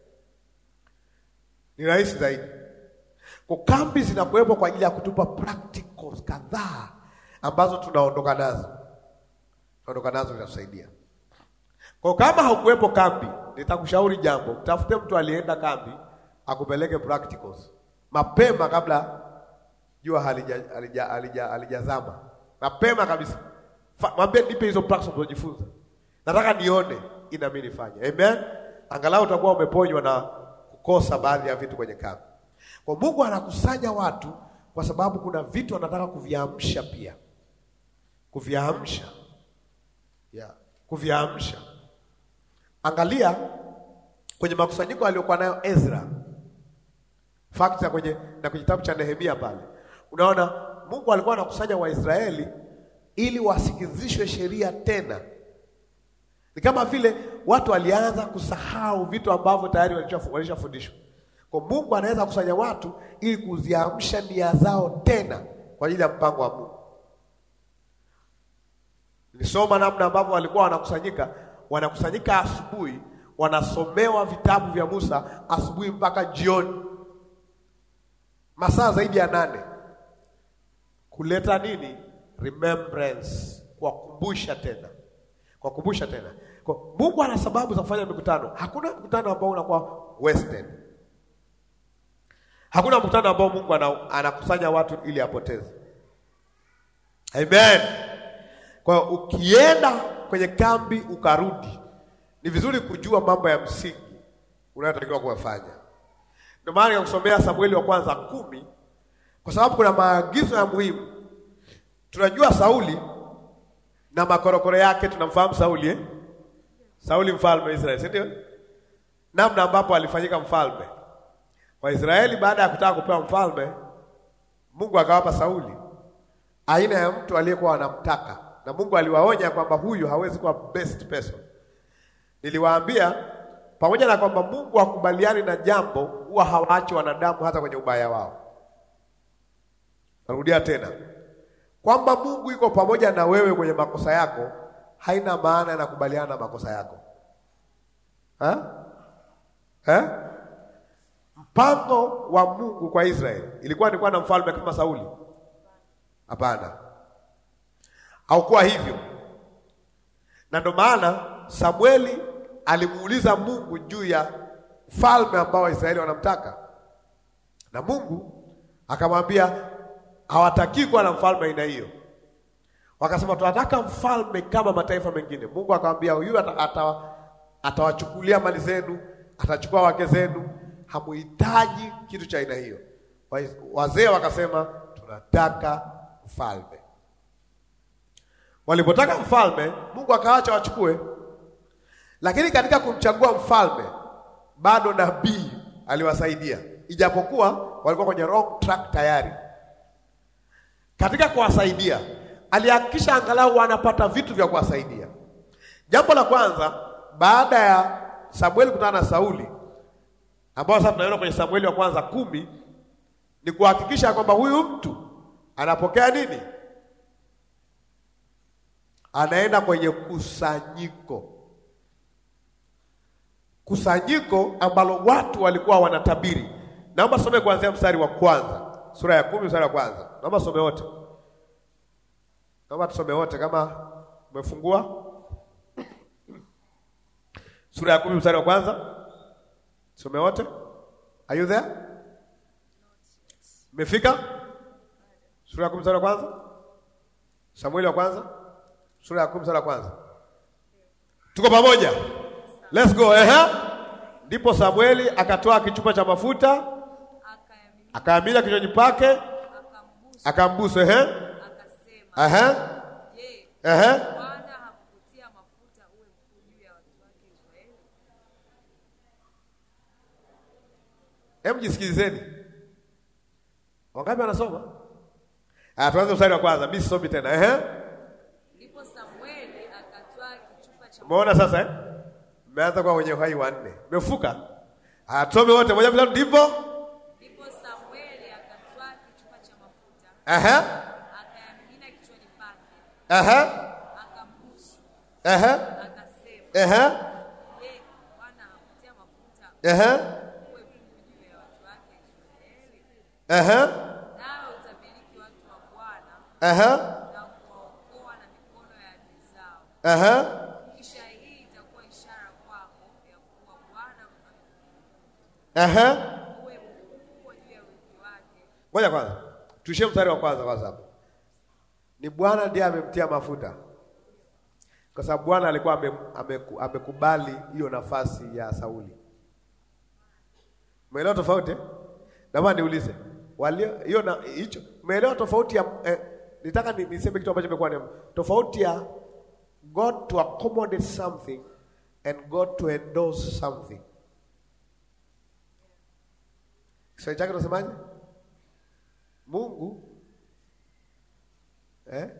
ni rahisi zaidi. Kwa kambi zinakuwepo kwa ajili ya kutupa practicals kadhaa ambazo tunaondoka nazo, tunaondoka nazo zinatusaidia. Kwa kama haukuwepo kambi, nitakushauri jambo, mtafute mtu alienda kambi akupeleke practicals mapema kabla jua halijazama halija, halija, halija mapema kabisa. Mwambie nipe hizo practicals unajifunza, nataka nione ina mimi nifanye. Amen, angalau utakuwa umeponywa na kukosa baadhi ya vitu kwenye kambi. Kwa Mungu anakusanya watu kwa sababu kuna vitu anataka kuviamsha pia, kuviamsha yeah, kuviamsha. Angalia kwenye makusanyiko aliyokuwa nayo Ezra fakti na kwenye na kwenye kitabu cha Nehemia pale, unaona Mungu alikuwa anakusanya Waisraeli ili wasikizishwe sheria tena. Ni kama vile watu walianza kusahau vitu ambavyo tayari walishafundishwa. Kwa Mungu anaweza kusanya watu ili kuziamsha nia zao tena kwa ajili ya mpango wa Mungu. Nilisoma namna ambavyo walikuwa wanakusanyika, wanakusanyika asubuhi, wanasomewa vitabu vya Musa asubuhi mpaka jioni, masaa zaidi ya nane, kuleta nini? Remembrance, kuwakumbusha tena, kuwakumbusha tena. Kwa Mungu ana sababu za kufanya mikutano. Hakuna mkutano ambao unakuwa wasted. Hakuna mkutano ambao Mungu anakusanya watu ili apoteze. Amen. Kwa hiyo ukienda kwenye kambi ukarudi, ni vizuri kujua mambo ya msingi unayotakiwa kuyafanya. Ndio maana nikakusomea Samueli wa kwanza kumi, kwa sababu kuna maagizo ya muhimu. Tunajua Sauli na makorokoro yake, tunamfahamu Sauli eh? Sauli mfalme wa Israeli, si ndio? Namna ambapo alifanyika mfalme Waisraeli baada ya kutaka kupewa mfalme, Mungu akawapa Sauli aina ya mtu aliyekuwa anamtaka, na Mungu aliwaonya kwamba huyu hawezi kuwa best person. Niliwaambia pamoja na kwamba Mungu hakubaliani na jambo, huwa hawaachi wanadamu hata kwenye ubaya wao. Narudia tena kwamba Mungu yuko pamoja na wewe kwenye makosa yako, haina maana anakubaliana na makosa yako ha? Ha? Mpango wa Mungu kwa Israeli ilikuwa ni kuwa na mfalme kama Sauli? Hapana, haukuwa hivyo, na ndio maana Samueli alimuuliza Mungu juu ya mfalme ambao Waisraeli wanamtaka, na Mungu akamwambia hawatakii kuwa na mfalme aina hiyo. Wakasema tunataka mfalme kama mataifa mengine. Mungu akamwambia huyu atawachukulia ata mali zenu, atachukua wake zenu hamuhitaji kitu cha aina hiyo. Wazee wakasema tunataka mfalme. Walipotaka mfalme, Mungu akaacha wachukue, lakini katika kumchagua mfalme bado nabii aliwasaidia, ijapokuwa walikuwa kwenye wrong track tayari. Katika kuwasaidia, alihakikisha angalau wanapata vitu vya kuwasaidia. Jambo la kwanza, baada ya Samueli kutana na Sauli ambao sasa tunaona kwenye Samueli wa kwanza kumi ni kuhakikisha kwamba huyu mtu anapokea nini? Anaenda kwenye kusanyiko, kusanyiko ambalo watu walikuwa wanatabiri. Naomba some kuanzia mstari wa kwanza, sura ya kumi mstari wa kwanza. Naomba some wote, naomba tusome wote kama umefungua sura ya kumi mstari wa kwanza. Some wote. Are you there? Mmefika? Sura ya kumi mstari wa kwanza. Samueli wa kwanza. Sura ya kumi mstari wa kwanza. Tuko pamoja? Let's go. Ehe. Ndipo Samueli akatoa kichupa cha mafuta akaamina kinywani pake akambusu. Ehe. Ehe. Ehe. Hebu jisikilizeni. Wangapi wanasoma? Ah, tuanze mstari wa kwanza. Mimi sisomi tena. Ehe. Ndipo Samueli akatwaa kichupa cha Umeona sasa eh? Mmeanza kwa wenye uhai wa nne. Mmefuka? Ah, tusome wote moja bila ndipo. Ndipo Samueli akatwaa kichupa cha mafuta Ehe. akayamimina kichwani pake Ehe. akambusu, Ehe. akasema, Ehe. Je, Bwana hakutia mafuta Ehe. uwe Mungu juu ya watu wake Israeli? Ehe. Nawe utamiliki watu wa Bwana Ehe. na kuwaokoa na mikono ya adui zao. Ehe. Kisha hii itakuwa ishara kwako ya kuwa Bwana Ehe. uwe mkubwa juu ya wingi wake. Ngoja kwanza. Tuishie mstari wa kwanza kwanza hapo. Ni Bwana ndiye amemtia mafuta. Kwa sababu Bwana alikuwa ame, ameku- amekubali hiyo nafasi ya Sauli. Umeelewa tofauti? eh? Naomba niulize. Walio hiyo na hicho umeelewa tofauti ya eh, nitaka ni, niseme kitu ambacho imekuwa ni tofauti ya God to accommodate something and God to endorse something. Kiswahili chake tunasemaje? Mungu eh?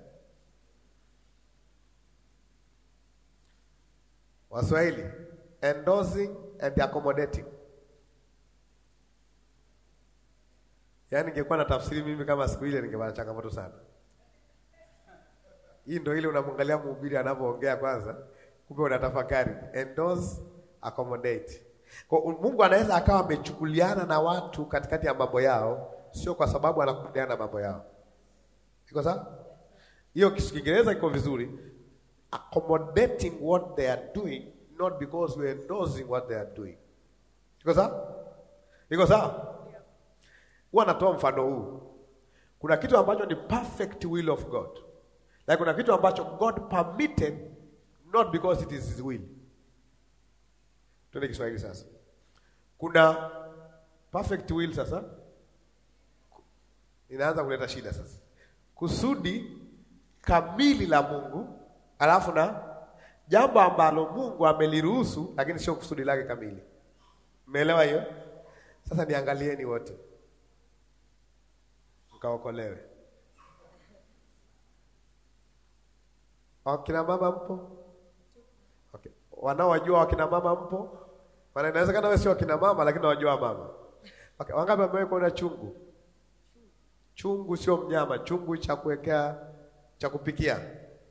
Waswahili endorsing and accommodating. Yaani ningekuwa na tafsiri mimi kama siku ile ningepata changamoto sana. Hii ndio ile unamwangalia mhubiri anavyoongea kwanza, kumbe unatafakari endorse, accommodate. Kwa Mungu anaweza akawa amechukuliana na watu katikati ya mambo yao, sio kwa sababu anakubaliana na mambo yao. Iko sawa? Hiyo Kiingereza iko vizuri. Accommodating what they are doing not because we are endorsing what they are doing. Iko sawa? Iko sawa? Huwa natoa mfano huu. Kuna kitu ambacho ni perfect will of God. Na kuna kitu ambacho God permitted not because it is his will. Tuende Kiswahili sasa. Kuna perfect will sasa. Inaanza kuleta shida sasa. Kusudi kamili la Mungu, alafu na jambo ambalo Mungu ameliruhusu lakini sio kusudi lake kamili. Umeelewa hiyo? Sasa niangalieni wote. Mkaokolewe. Wakina mama mpo? Okay. Wanaowajua wakina mama mpo? Maana inawezekana wewe sio wakina mama lakini unawajua mama. Okay. Wangapi wamewahi kuona chungu? Chungu sio mnyama, chungu cha kuwekea cha kupikia.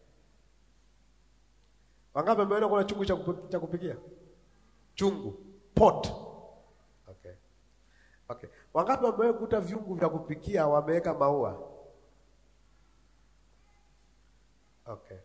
Wangapi wameona kuna chungu cha kupi- cha kupikia? Chungu, pot. Okay. Okay. Wangapi wamewahi kukuta vyungu vya kupikia wameweka maua? Okay.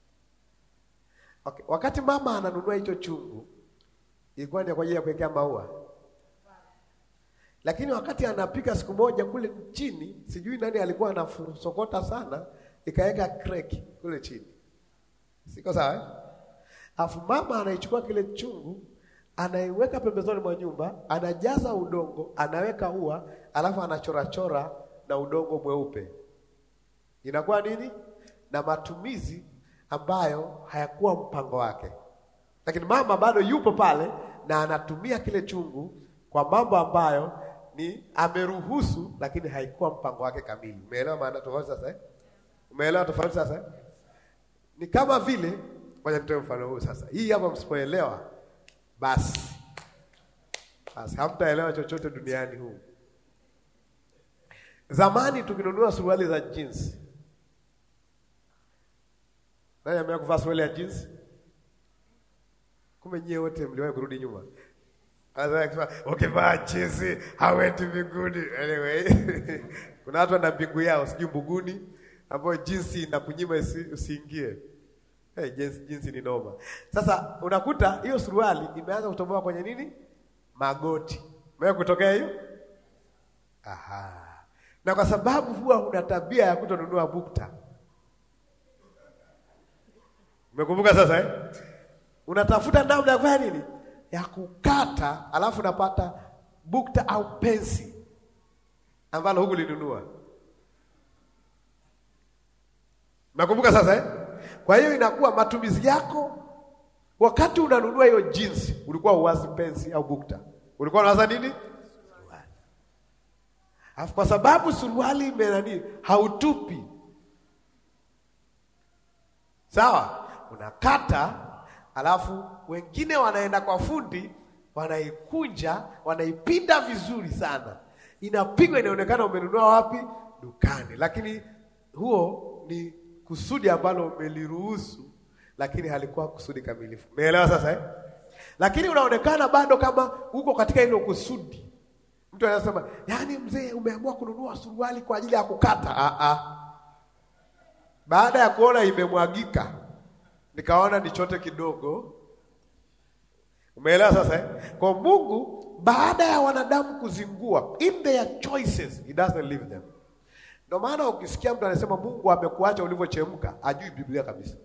Okay. Wakati mama ananunua hicho chungu ilikuwa ni kwa ajili ya kuwekea maua. Lakini wakati anapika siku moja kule chini, sijui nani alikuwa anasokota sana, ikaweka kreki kule chini. Siko sawa? eh? Alafu mama anaichukua kile chungu, anaiweka pembezoni mwa nyumba, anajaza udongo, anaweka ua, alafu anachorachora na udongo mweupe. Inakuwa nini? Na matumizi ambayo hayakuwa mpango wake. Lakini mama bado yupo pale na anatumia kile chungu kwa mambo ambayo ni ameruhusu, lakini haikuwa mpango wake kamili. Umeelewa maana tofauti sasa eh? Umeelewa tofauti sasa eh? Ni kama vile, ngoja nitoe mfano huu sasa. Hii hapa msipoelewa, basi basi hamtaelewa chochote duniani huu. Zamani tukinunua suruali za jeans, nani amewahi kuvaa suruali ya jeans? Kumbe nyie wote mliwahi kurudi nyuma. Sasa akisema ukivaa jeans hawendi mbinguni. Anyway, kuna watu wana mbingu yao sijui mbuguni ambayo jeans inakunyima isi- usiingie. Hey, jeans, jeans ni noma. Sasa unakuta hiyo suruali imeanza kutoboa kwenye nini? Magoti. Umewahi kutokea hiyo? Aha. Na kwa sababu huwa una tabia ya kutonunua bukta. Umekumbuka sasa eh? Unatafuta namna ya kufanya nini? Ya kukata, alafu unapata bukta au pensi ambalo huku linunua. Nakumbuka sasa eh? Kwa hiyo inakuwa matumizi yako wakati unanunua hiyo jeans, ulikuwa uwazi pensi au bukta, ulikuwa unawaza nini? Suruali. Alafu kwa sababu suruali imenani hautupi, sawa, unakata, alafu wengine wanaenda kwa fundi, wanaikunja, wanaipinda vizuri sana, inapigwa, inaonekana umenunua wapi? Dukani, lakini huo ni kusudi ambalo umeliruhusu, lakini halikuwa kusudi kamilifu. Umeelewa sasa eh? Lakini unaonekana bado kama uko katika hilo kusudi. Mtu anasema, yaani mzee, umeamua kununua suruali kwa ajili ya kukata. Ah ah. Baada ya kuona imemwagika, nikaona nichote kidogo. Umeelewa sasa eh? Kwa Mungu baada ya wanadamu kuzingua in their choices, he doesn't leave them. Ndio maana ukisikia mtu anasema Mungu amekuacha ulivyochemka, ajui Biblia kabisa.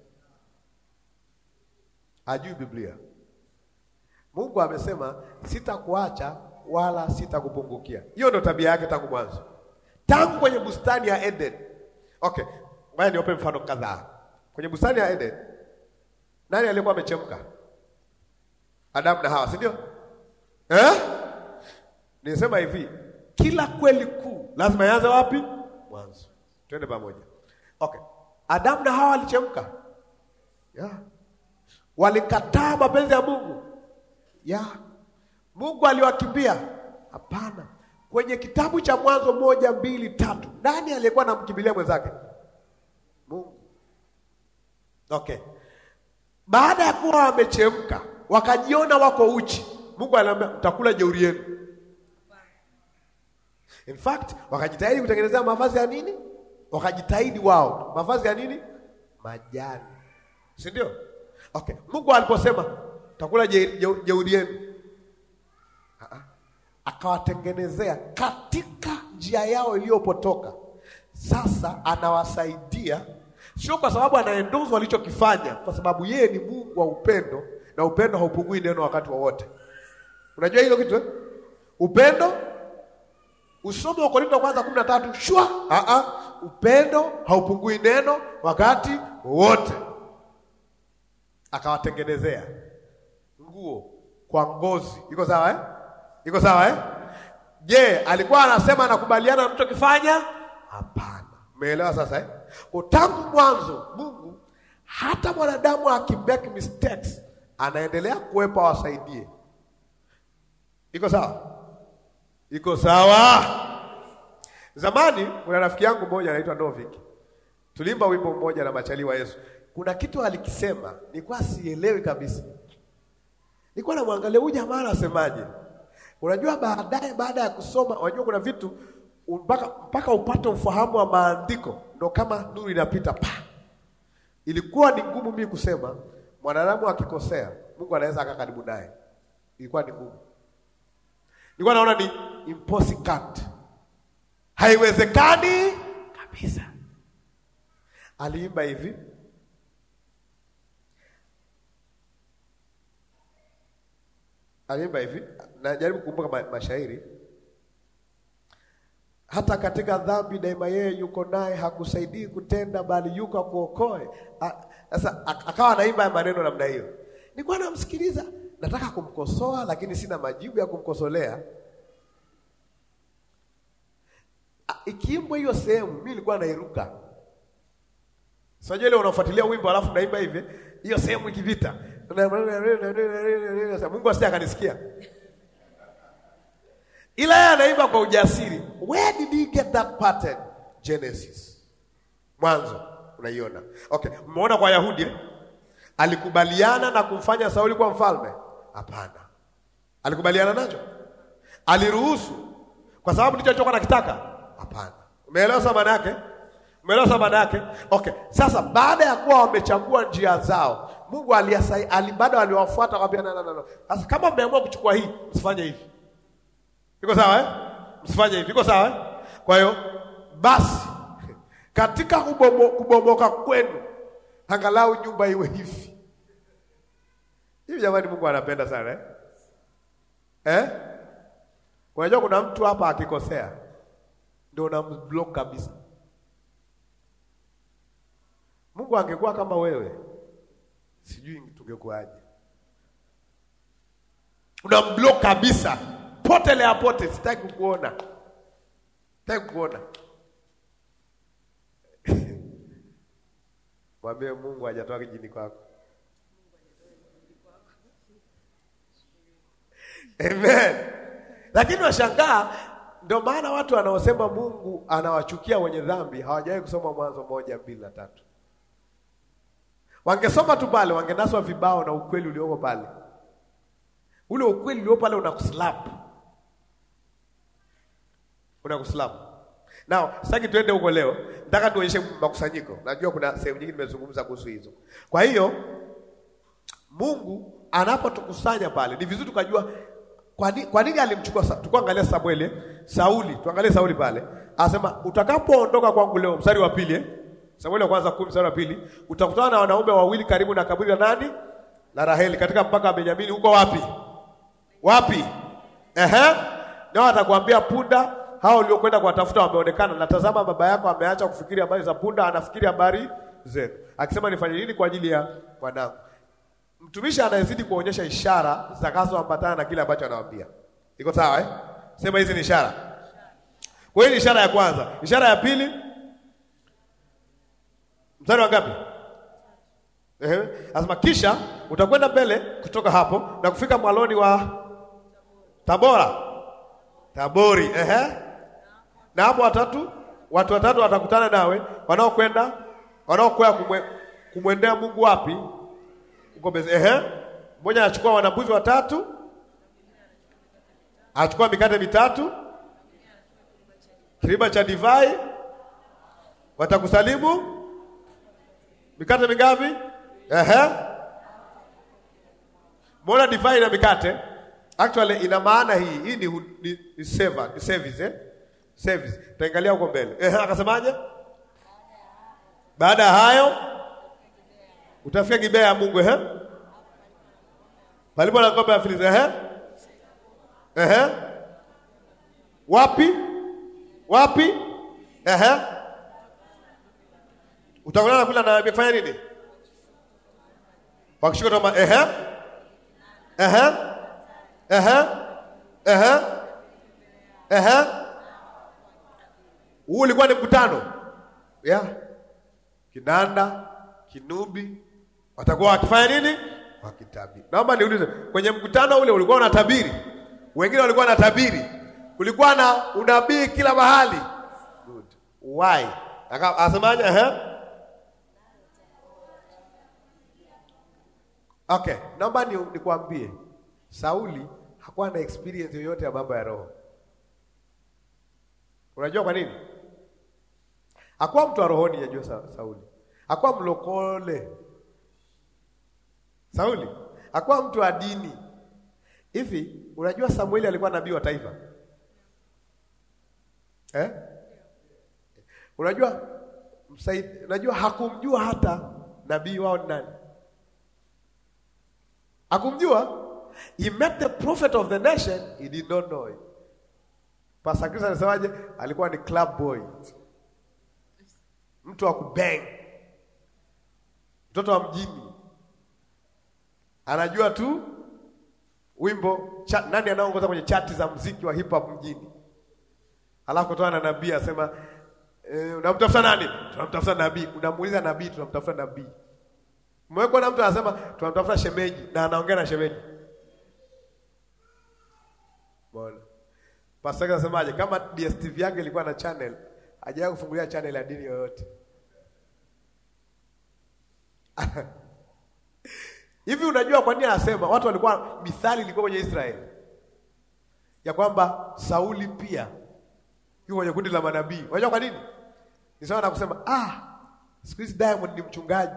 Ajui Biblia. Mungu amesema sitakuacha wala sitakupungukia. Hiyo ndio tabia yake tangu mwanzo, tangu kwenye bustani ya Eden. Okay, ngoja niwape mfano kadhaa. Kwenye bustani ya Eden, nani aliyekuwa amechemka? Adamu na Hawa, si ndio? Eh? Nisema hivi, kila kweli kuu lazima ianze wapi? Mwanzo. Twende pamoja. Okay. Adamu na Hawa walichemka. Yeah. Walikataa mapenzi ya Mungu. Yeah. Mungu aliwakimbia? Hapana. Kwenye kitabu cha Mwanzo moja, mbili, tatu, nani aliyekuwa anamkimbilia mwenzake? Mungu. Okay. Baada ya kuwa wamechemka, wakajiona wako uchi, Mungu aliambia mtakula jeuri yenu. In fact, wakajitahidi kutengenezea mavazi ya nini? Wakajitahidi wao mavazi ya nini? Majani, si ndio? Okay, Mungu aliposema takula je- je- jeuri yenu, Ah, ah. akawatengenezea katika njia yao iliyopotoka. Sasa anawasaidia, sio kwa sababu anaendoza walichokifanya, kwa sababu yeye ni Mungu wa upendo, na upendo haupungui neno wakati wowote. Unajua hilo kitu eh? Upendo Usome wa Korinto wa kwanza kumi na tatu shwa ah ah, upendo haupungui neno wakati wowote. Akawatengenezea nguo kwa ngozi. Iko sawa eh? Iko sawa eh? Je, alikuwa anasema anakubaliana na mchokifanya? Hapana. Umeelewa sasa eh? Kwa tangu mwanzo Mungu hata mwanadamu akimake mistakes anaendelea kuwepo awasaidie. Iko sawa? Iko sawa. Zamani kuna rafiki yangu mmoja anaitwa Novik. Tulimba wimbo mmoja na machali wa Yesu. Kuna kitu alikisema, nilikuwa sielewi kabisa. Nilikuwa namwangalia huyu jamaa anasemaje. Unajua baadaye baada ya kusoma, unajua kuna vitu mpaka mpaka upate ufahamu wa maandiko ndo kama nuru inapita pa. Ilikuwa ni ngumu mimi kusema mwanadamu akikosea, Mungu anaweza akaa karibu naye. Ilikuwa ni ngumu. Nilikuwa naona ni impossible. Haiwezekani kabisa. Aliimba hivi. Aliimba hivi. Najaribu kukumbuka ma mashairi. Hata katika dhambi daima yeye yuko naye, hakusaidii kutenda, bali yuko akuokoe. Sasa akawa anaimba ya maneno namna hiyo. Nilikuwa namsikiliza, nataka kumkosoa, lakini sina majibu ya kumkosolea. Ikiimbwa hiyo sehemu, mimi nilikuwa nairuka. Sio ile unafuatilia wimbo alafu naimba hivi, hiyo sehemu ikipita. Mungu asije akanisikia. Ila yeye anaimba kwa ujasiri. Where did he get that pattern? Genesis. Mwanzo unaiona. Okay, umeona kwa Yahudi eh? Alikubaliana na kumfanya Sauli kuwa mfalme? Hapana. Alikubaliana nacho? Aliruhusu kwa sababu ndicho alichokuwa anakitaka? Hapana. Umeelewa sababu maana yake? Umeelewa sababu maana yake? Okay. Sasa baada ya kuwa wamechagua njia zao, Mungu aliyasai ali bado aliwafuata akamwambia na na na. Sasa kama mmeamua kuchukua hii, msifanye hivi. Iko sawa eh? Msifanye hivi. Iko sawa eh? Kwa hiyo basi katika kubomo, kubomoka kwenu angalau nyumba iwe hivi. Hivi jamani, Mungu anapenda sana eh? Eh? Unajua kuna mtu hapa akikosea ndio unamblock kabisa. Mungu angekuwa kama wewe, sijui tungekuwaje. Unamblock kabisa, potelea pote, sitaki kukuona, sitaki kukuona. Mwambie Mungu hajatoa kijini kwako. Amen. Lakini washangaa, ndio maana watu wanaosema Mungu anawachukia wenye dhambi hawajawahi kusoma Mwanzo moja mbili na tatu. Wangesoma tu pale, wangenaswa vibao na ukweli ulioko pale. Ule ukweli ulio pale unakuslap, unakuslap. Now sitaki tuende huko leo, nataka tuonyeshe makusanyiko. Najua kuna sehemu nyingi nimezungumza kuhusu hizo. Kwa hiyo Mungu anapotukusanya pale, ni vizuri tukajua kwa nini, kwa nini alimchukua. Sa- Tukuangalia Samueli, eh? Sauli, tuangalie Sauli pale, anasema utakapoondoka kwangu leo, mstari wa pili eh? Samueli wa kwanza kumi mstari wa pili, utakutana na wanaume wawili karibu na kaburi la nani? La Raheli, katika mpaka wa Benyamini. Huko wapi? Wapi? Ehe, nao atakwambia punda hao uliokwenda kuwatafuta wameonekana, na tazama, baba yako ameacha kufikiri habari za punda, anafikiri habari zenu, akisema nifanye nini kwa ajili ya mwanangu. Mtumishi anayezidi kuonyesha ishara zitakazoambatana na kile ambacho anawaambia. Iko sawa eh? Sema hizi ni ishara. Kwa hiyo ni ishara ya kwanza. Ishara ya pili, mstari wa ngapi? Ehe, anasema kisha utakwenda mbele kutoka hapo na kufika mwaloni wa Tabora, Tabori. Ehe, na hapo watatu, watu watatu watakutana nawe wanaokwenda wanaokwea kumwe, kumwendea Mungu wapi? Uko Beze. Ehe, mmoja anachukua wanabuzi watatu, anachukua mikate mitatu, kiriba cha divai, watakusalimu mikate mingapi? Ehe, mbona divai na mikate? Actually ina maana hii hii ni, hu- ni, ni seva, ni service eh? Service. Tutaangalia huko mbele. Ehe, akasemaje? Baada ya hayo utafika Gibea ya Mungu ehe, palipo na ng'ombe ya Filisti ehe, ehe, wapi wapi? Ehe, utakutana na kula na nabii kufanya nini? Wakishika toma ehe, ehe, ehe, ehe, ehe. Huu ulikuwa ni mkutano yeah. Kinanda, kinubi watakuwa wakifanya nini? Wakitabiri. Naomba niulize, kwenye mkutano ule ulikuwa unatabiri? Wengine walikuwa wanatabiri, kulikuwa na unabii kila mahali. Good. Why? Aka- Asemaje? Ehe. Okay, naomba ni nikwambie, Sauli hakuwa na experience yoyote ya mambo ya roho. Unajua kwa nini? Hakuwa mtu wa rohoni, yajua Sa Sauli. Hakuwa mlokole. Sauli hakuwa mtu wa dini. Hivi unajua Samueli alikuwa nabii wa taifa eh? Unajua msaid, unajua hakumjua hata nabii wao ni nani, hakumjua. He met the prophet of the nation, he did not know it. Pastor Chris anasemaje? Alikuwa ni club boy, mtu wa kubang, mtoto wa mjini, anajua tu wimbo cha, nani anaongoza kwenye chati za mziki wa hip hop mjini, alafu kutoa na nabii asema e, unamtafuta nani? Tunamtafuta nabii. Unamuuliza nabii, tunamtafuta nabii. Mmewekwa na mtu anasema tunamtafuta shemeji na anaongea na shemeji. Bwana Pastor anasemaje? Kama DSTV yake ilikuwa na channel, hajawahi kufungulia channel ya dini yoyote. Hivi unajua kwa nini anasema watu walikuwa mithali ilikuwa kwenye Israeli ya kwamba Sauli pia yuko kwenye kundi la manabii. Unajua kwa nini? Ni sawa na kusema ah, siku hizi Diamond ni mchungaji.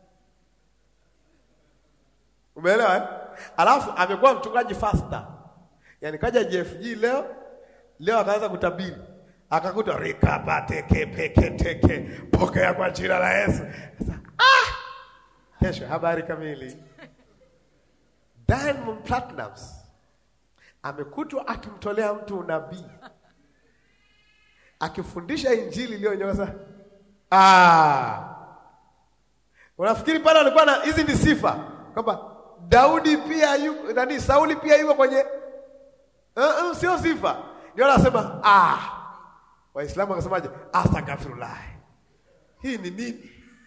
Umeelewa eh? Alafu amekuwa mchungaji faster. Yaani kaja JFG leo leo akaanza kutabiri. Akakuta rikapateke peke teke pokea kwa jina la Yesu. Sasa ah! Kesho habari kamili. Diamond Platnumz amekutwa akimtolea mtu unabii akifundisha injili iliyonyoza. Ah, unafikiri pale alikuwa na hizi ni sifa kwamba Daudi pia yu, nani Sauli pia yuko kwenye uh, uh, sio sifa. Ndio anasema ah, Waislamu wakasemaje? Astaghfirullah, hii ni nini?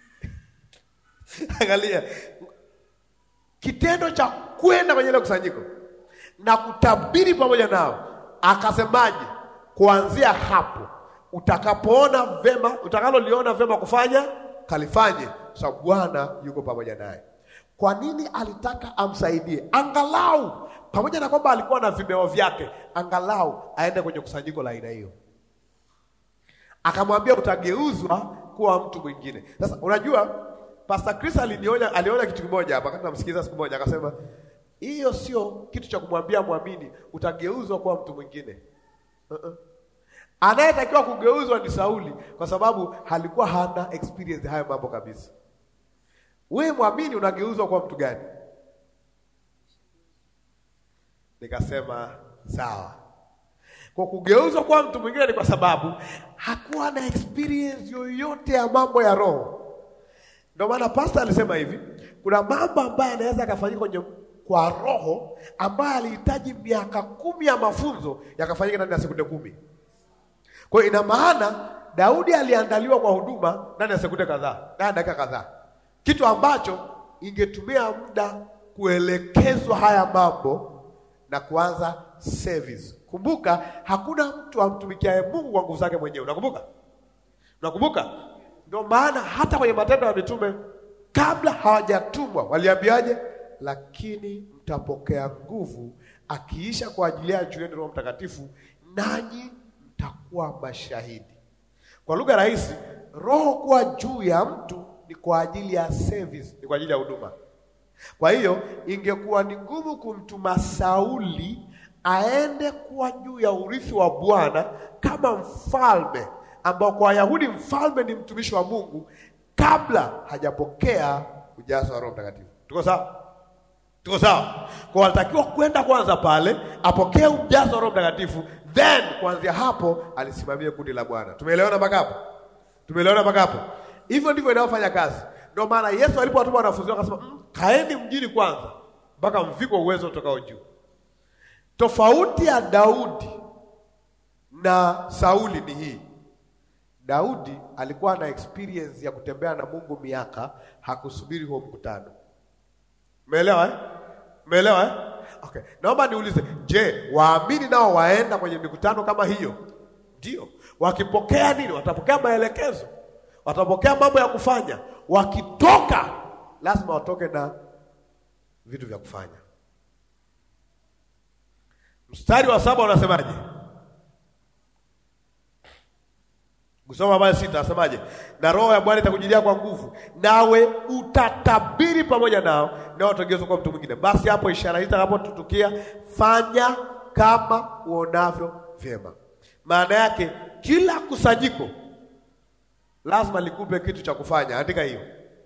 Angalia kitendo cha kwenda kwenye ile kusanyiko na kutabiri pamoja nao, akasemaje? Kuanzia hapo utakapoona vema, utakaloliona vema kufanya kalifanye, sababu Bwana yuko pamoja naye. Kwa nini alitaka amsaidie? Angalau pamoja na kwamba alikuwa na vimeo vyake, angalau aende kwenye kusanyiko la aina hiyo. Akamwambia utageuzwa kuwa mtu mwingine. Sasa unajua Pastor Chris aliniona aliona kitu kimoja hapa, wakati namsikiliza siku moja, akasema hiyo sio kitu cha kumwambia mwamini utageuzwa kuwa mtu mwingine. Uh-uh. Anayetakiwa kugeuzwa ni Sauli, kwa sababu halikuwa hana experience hayo mambo kabisa. Wewe mwamini unageuzwa kuwa mtu gani? Nikasema sawa. Kwa kugeuzwa kuwa mtu mwingine ni kwa sababu hakuwa na experience yoyote ya mambo ya roho. Ndio maana pastor alisema hivi, kuna mambo ambayo anaweza akafanyika kwenye kwa roho ambayo alihitaji miaka kumi ya mafunzo yakafanyika ndani ya sekunde kumi. Kwa hiyo ina maana Daudi aliandaliwa kwa huduma ndani ya sekunde kadhaa, ndani ya dakika kadhaa, kitu ambacho ingetumia muda kuelekezwa haya mambo na kuanza service. Kumbuka, hakuna mtu amtumikiaye Mungu kwa nguvu zake mwenyewe. Unakumbuka? Unakumbuka? Ndio maana hata kwenye Matendo ya Mitume kabla hawajatumwa waliambiaje? Lakini mtapokea nguvu akiisha kwa ajili ya juu yenu Roho Mtakatifu, nanyi mtakuwa mashahidi. Kwa lugha rahisi, roho kuwa juu ya mtu ni kwa ajili ya service, ni kwa ajili ya huduma. Kwa hiyo ingekuwa ni ngumu kumtuma Sauli aende kuwa juu ya urithi wa Bwana kama mfalme, ambao kwa Wayahudi mfalme ni mtumishi wa Mungu kabla hajapokea ujazo wa Roho Mtakatifu. Tuko sawa? Tuko sawa? Kwa walitakiwa kwenda kwanza pale apokee ujazo wa Roho Mtakatifu, then kuanzia hapo alisimamia kundi la Bwana. Tumeelewana mpaka hapo? Tumeelewana mpaka hapo? Hivyo ndivyo inayofanya kazi. Ndio maana Yesu alipowatuma wanafunzi wake akasema, "Mm, kaeni mjini kwanza mpaka mvikwe uwezo utokao juu. Tofauti ya Daudi na Sauli ni hii. Daudi alikuwa na experience ya kutembea na Mungu miaka, hakusubiri huo mkutano. Umeelewa eh? Umeelewa eh? Okay. Naomba niulize, je, waamini nao waenda kwenye mikutano kama hiyo? Ndio. Wakipokea nini? Watapokea maelekezo, watapokea mambo ya kufanya. Wakitoka lazima watoke na vitu vya kufanya. Mstari wa saba unasemaje? Kusoma habari sita asemaje? Na roho ya Bwana itakujilia kwa nguvu, nawe utatabiri pamoja nao, nao utageuzwa kwa mtu mwingine. Basi hapo ishara hii itakapotutukia, fanya kama uonavyo vyema. Maana yake kila kusanyiko lazima likupe kitu cha kufanya. Andika hiyo,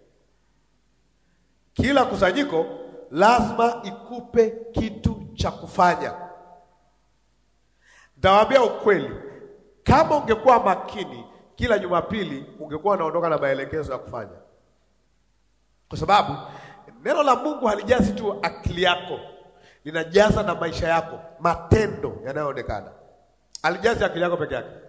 kila kusanyiko lazima ikupe kitu cha kufanya. Nitawaambia ukweli, kama ungekuwa makini kila Jumapili ungekuwa unaondoka na maelekezo ya kufanya, kwa sababu neno la Mungu halijazi tu akili yako, linajaza na maisha yako, matendo yanayoonekana. Halijazi akili yako peke yake.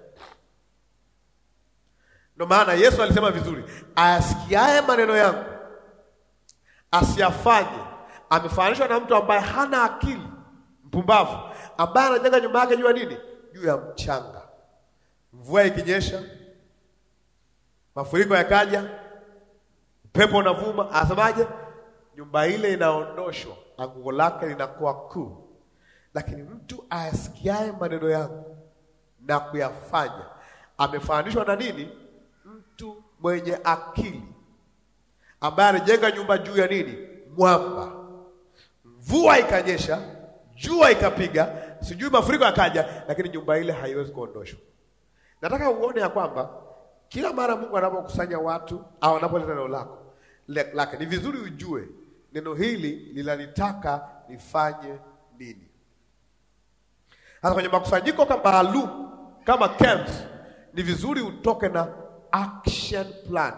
Ndio maana Yesu alisema vizuri, ayasikiaye maneno yangu asiyafanye amefananishwa na mtu ambaye hana akili, mpumbavu, ambaye anajenga nyumba yake juu ya nini? Juu ya mchanga. Mvua ikinyesha, mafuriko yakaja, upepo unavuma, asemaje? Nyumba ile inaondoshwa, anguko lake linakuwa kuu. Lakini mtu ayasikiaye maneno yangu na kuyafanya amefananishwa na nini? Mtu mwenye akili ambaye alijenga nyumba juu ya nini? Mwamba. Mvua ikanyesha, jua ikapiga, sijui mafuriko yakaja, lakini nyumba ile haiwezi kuondoshwa. Nataka uone ya kwamba kila mara Mungu anapokusanya watu au anapoleta neno lako le- lake, ni vizuri ujue neno hili linanitaka nifanye nini. Sasa kwenye makusanyiko kama maalum kama camps, ni vizuri utoke na action plan.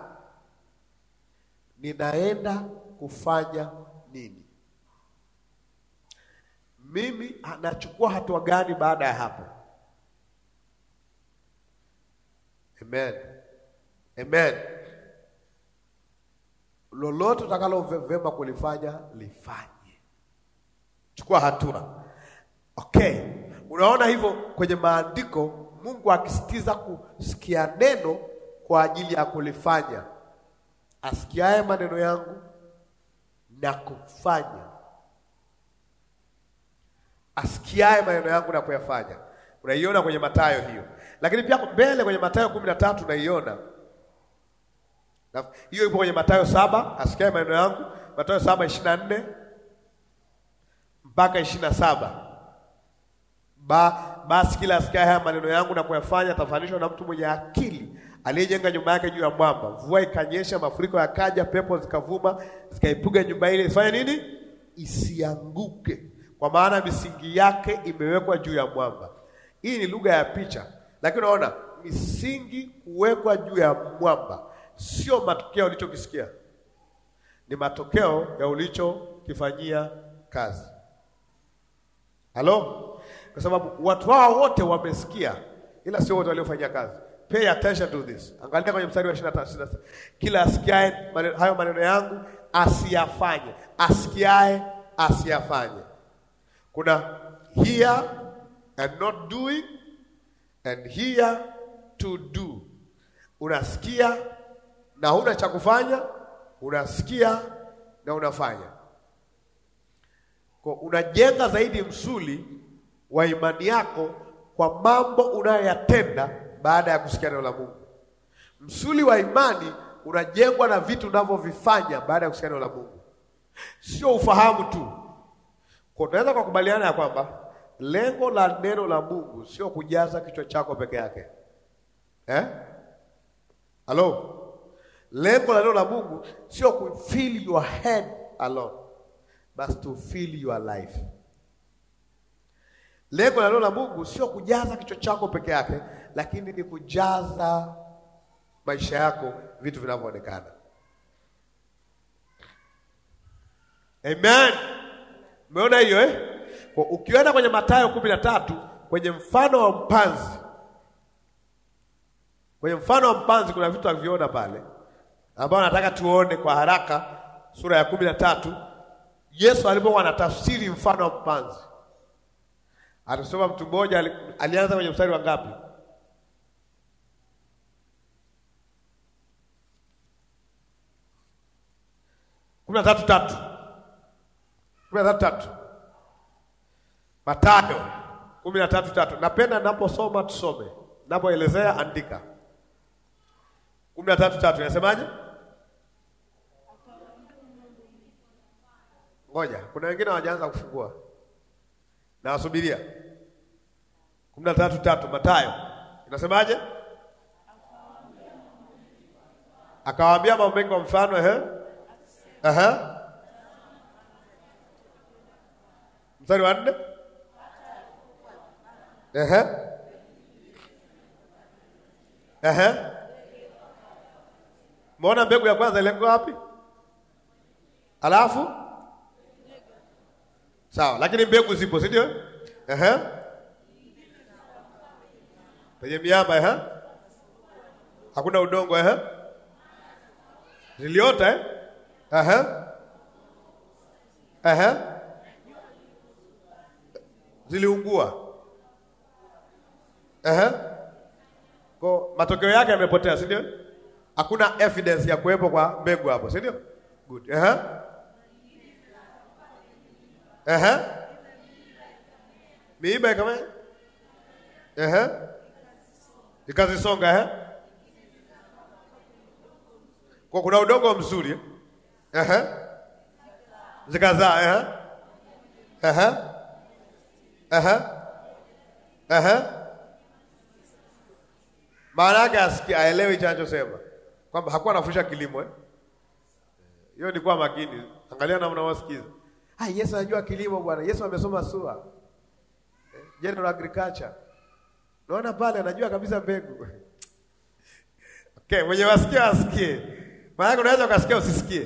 Ninaenda kufanya nini? Mimi anachukua hatua gani baada ya hapo? Amen. Amen. Lolote utakalo ve- vema kulifanya lifanye, chukua hatua. Okay, unaona hivyo kwenye maandiko, Mungu akisitiza kusikia neno kwa ajili ya kulifanya. asikiaye maneno yangu na kufanya, asikiaye maneno yangu na kuyafanya. Unaiona kwenye Mathayo hiyo, lakini pia mbele kwenye Mathayo kumi na tatu unaiona na hiyo ipo kwenye Mathayo saba, asikiaye maneno yangu, Mathayo saba ishirini na nne mpaka ishirini na saba. Ba, basi kila asikiaye haya maneno yangu na kuyafanya atafananishwa na mtu mwenye akili aliyejenga nyumba yake juu ya mwamba. Mvua ikanyesha, mafuriko yakaja, pepo zikavuma, zikaipiga nyumba ile, ifanye nini? Isianguke, kwa maana misingi yake imewekwa juu ya mwamba. Hii ni lugha ya picha, lakini unaona misingi kuwekwa juu ya mwamba sio matokeo ulichokisikia, ni matokeo ya ulichokifanyia kazi. Halo? Kwa sababu watu hao wote wamesikia, ila sio wote waliofanyia kazi. Pay attention to this. Angalia kwenye mstari wa 23. Kila asikiaye maneno, hayo maneno yangu asiyafanye, asikiaye asiyafanye. Kuna hear and not doing and hear to do. Unasikia na huna cha kufanya, unasikia na unafanya. Kwa unajenga zaidi msuli wa imani yako kwa mambo unayoyatenda baada ya kusikia neno la Mungu. Msuli wa imani unajengwa na vitu unavyovifanya baada ya kusikia neno la Mungu, sio ufahamu tu. Kwa tunaweza kukubaliana ya kwamba lengo la neno la Mungu sio kujaza kichwa chako peke yake eh? Halo, lengo la neno la Mungu sio ku fill your head alone but to fill your life. Lengo la neno la Mungu sio kujaza kichwa chako peke yake, lakini ni kujaza maisha yako vitu vinavyoonekana. Amen. Umeona hiyo eh? Kwa ukienda kwenye Mathayo kumi na tatu kwenye mfano wa mpanzi, kwenye mfano wa mpanzi kuna vitu haviona pale ambao nataka tuone kwa haraka, sura ya kumi na tatu Yesu alipokuwa anatafsiri mfano wa mpanzi Atusoma mtu mmoja ali- alianza kwenye mstari wa ngapi? kumi na tatu tatu kumi na tatu tatu Mathayo kumi na tatu tatu. Napenda naposoma tusome, napoelezea andika. kumi na tatu tatu inasemaje? Ngoja, kuna wengine hawajaanza kufungua na wasubiria. kumi na tatu tatu Mathayo inasemaje? Akawaambia mambo mengi kwa mfano, ehe, ehe, mstari wa nne, ehe, ehe. Mbona mbegu ya kwanza ilikuwa wapi? Alafu sawa, lakini mbegu zipo, si ndio? Ehe, penye miamba, ehe, hakuna udongo, ehe, ziliota, eh, ehe, ehe, ziliungua, ehe, kwa matokeo yake yamepotea, si ndio? Hakuna evidence ya kuwepo kwa mbegu hapo, si ndio? Good. Ehe. Ehe. Miiba ikame? Ehe. Ikazisonga ehe. Kwa kuna udongo mzuri. eh? Ehe. Zikazaa ehe. Ehe. Ehe. Ehe. Maana yake asikia aelewi hicho anachosema. Kwamba hakuwa anafundisha kilimo eh? Hiyo ni kwa makini. Angalia namna wasikiza. Ah, Yesu anajua kilimo bwana. Yesu amesoma SUA. Eh, General Agriculture. Naona pale anajua kabisa mbegu. Okay, mwenye wasikia asikie. Maana unaweza ukasikia usisikie.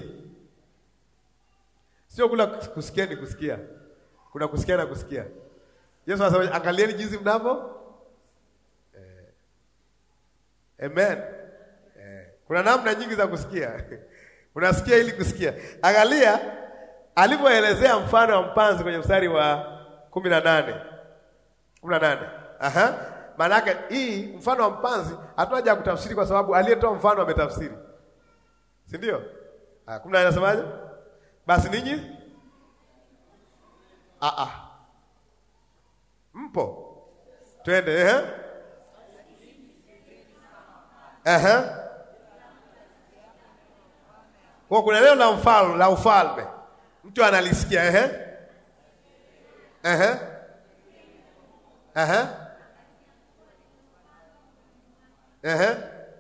Sio kula kusikia ni kusikia. Kuna kusikia na kusikia. Yesu anasema angalieni jinsi mnavyo. Eh, amen. Eh, kuna namna nyingi za kusikia. Unasikia ili kusikia. Angalia alivyoelezea mfano wa mpanzi kwenye mstari wa kumi na nane kumi na nane Aha. Maana yake hii mfano wa mpanzi hatuna haja ya kutafsiri kwa sababu aliyetoa mfano ametafsiri. si ndio? Ah, kumi na nane nasemaje? Basi ninyi ah, ah. mpo twende, ehe, ehe. Kwa kuna neno la mfalme la ufalme, mtu analisikia ehe, ehe, ehe, ehe.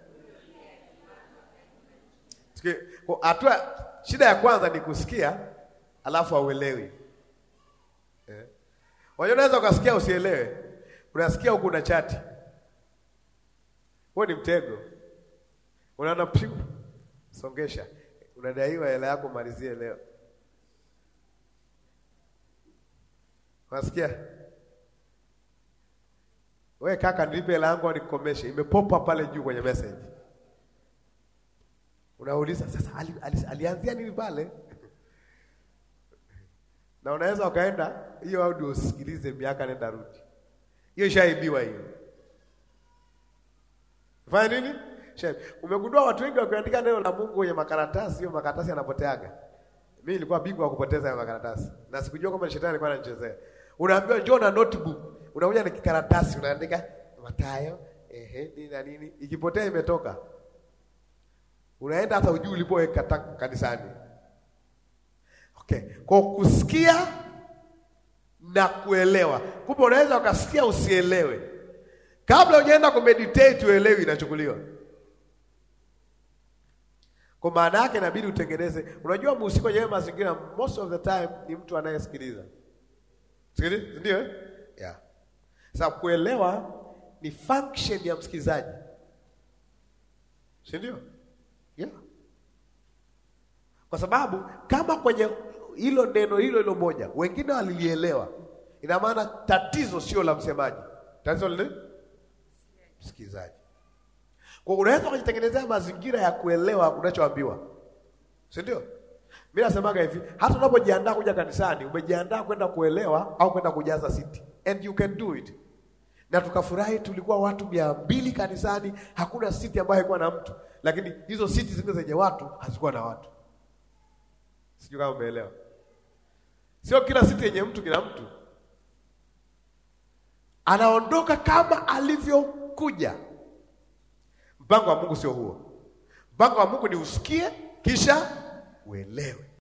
Sikia, kwa hatua, shida ya kwanza ni kusikia, alafu hauelewi. Eh. Wajua, unaweza ukasikia usielewe, unasikia huku una chati, huo ni mtego. Unaona pigo, songesha, unadaiwa hela yako, malizie leo. Unasikia we kaka, nilipe hela yangu nikomeshe, imepopa pale juu kwenye message Unauliza sasa ali, ali, alianzia nini pale? na unaweza ukaenda hiyo audio usikilize miaka nenda rudi, hiyo ishaibiwa hiyo. Fanya nini? Shaibi. Umegundua watu wengi wakiandika neno la Mungu kwenye makaratasi, hiyo makaratasi yanapoteaga. Mimi nilikuwa bingwa wa kupoteza hayo makaratasi na sikujua kwamba shetani alikuwa ananichezea. Unaambiwa njoo na notebook, unakuja na kikaratasi unaandika Mathayo, ehe, nini na nini, ikipotea imetoka unaenda hata ujui ulipoweka kanisani. Okay, kwa kusikia na kuelewa. Kumbe unaweza ukasikia usielewe, kabla hujaenda kumeditate uelewi, inachukuliwa kwa maana yake. Inabidi utengeneze. Unajua, mhusika kwenye mazingira most of the time ni mtu anayesikiliza, sikiliza, ndio eh? Yeah. Sasa kuelewa ni function ya msikilizaji, si ndio? Yeah. Kwa sababu kama kwenye hilo neno hilo hilo moja wengine walilielewa, ina maana tatizo sio la msemaji, tatizo lile msikilizaji. Kwa unaweza kujitengenezea mazingira ya kuelewa unachoambiwa, si ndio? Mimi nasemaga hivi, hata unapojiandaa kuja kanisani, umejiandaa kwenda kuelewa au kwenda kujaza siti, and you can do it. Na tukafurahi, tulikuwa watu mia mbili kanisani, hakuna siti ambayo haikuwa na mtu lakini hizo siti zingine zenye watu hazikuwa na watu. Sijui kama umeelewa. Sio kila siti yenye mtu kila mtu anaondoka kama alivyokuja. Mpango wa Mungu sio huo. Mpango wa Mungu ni usikie kisha uelewe.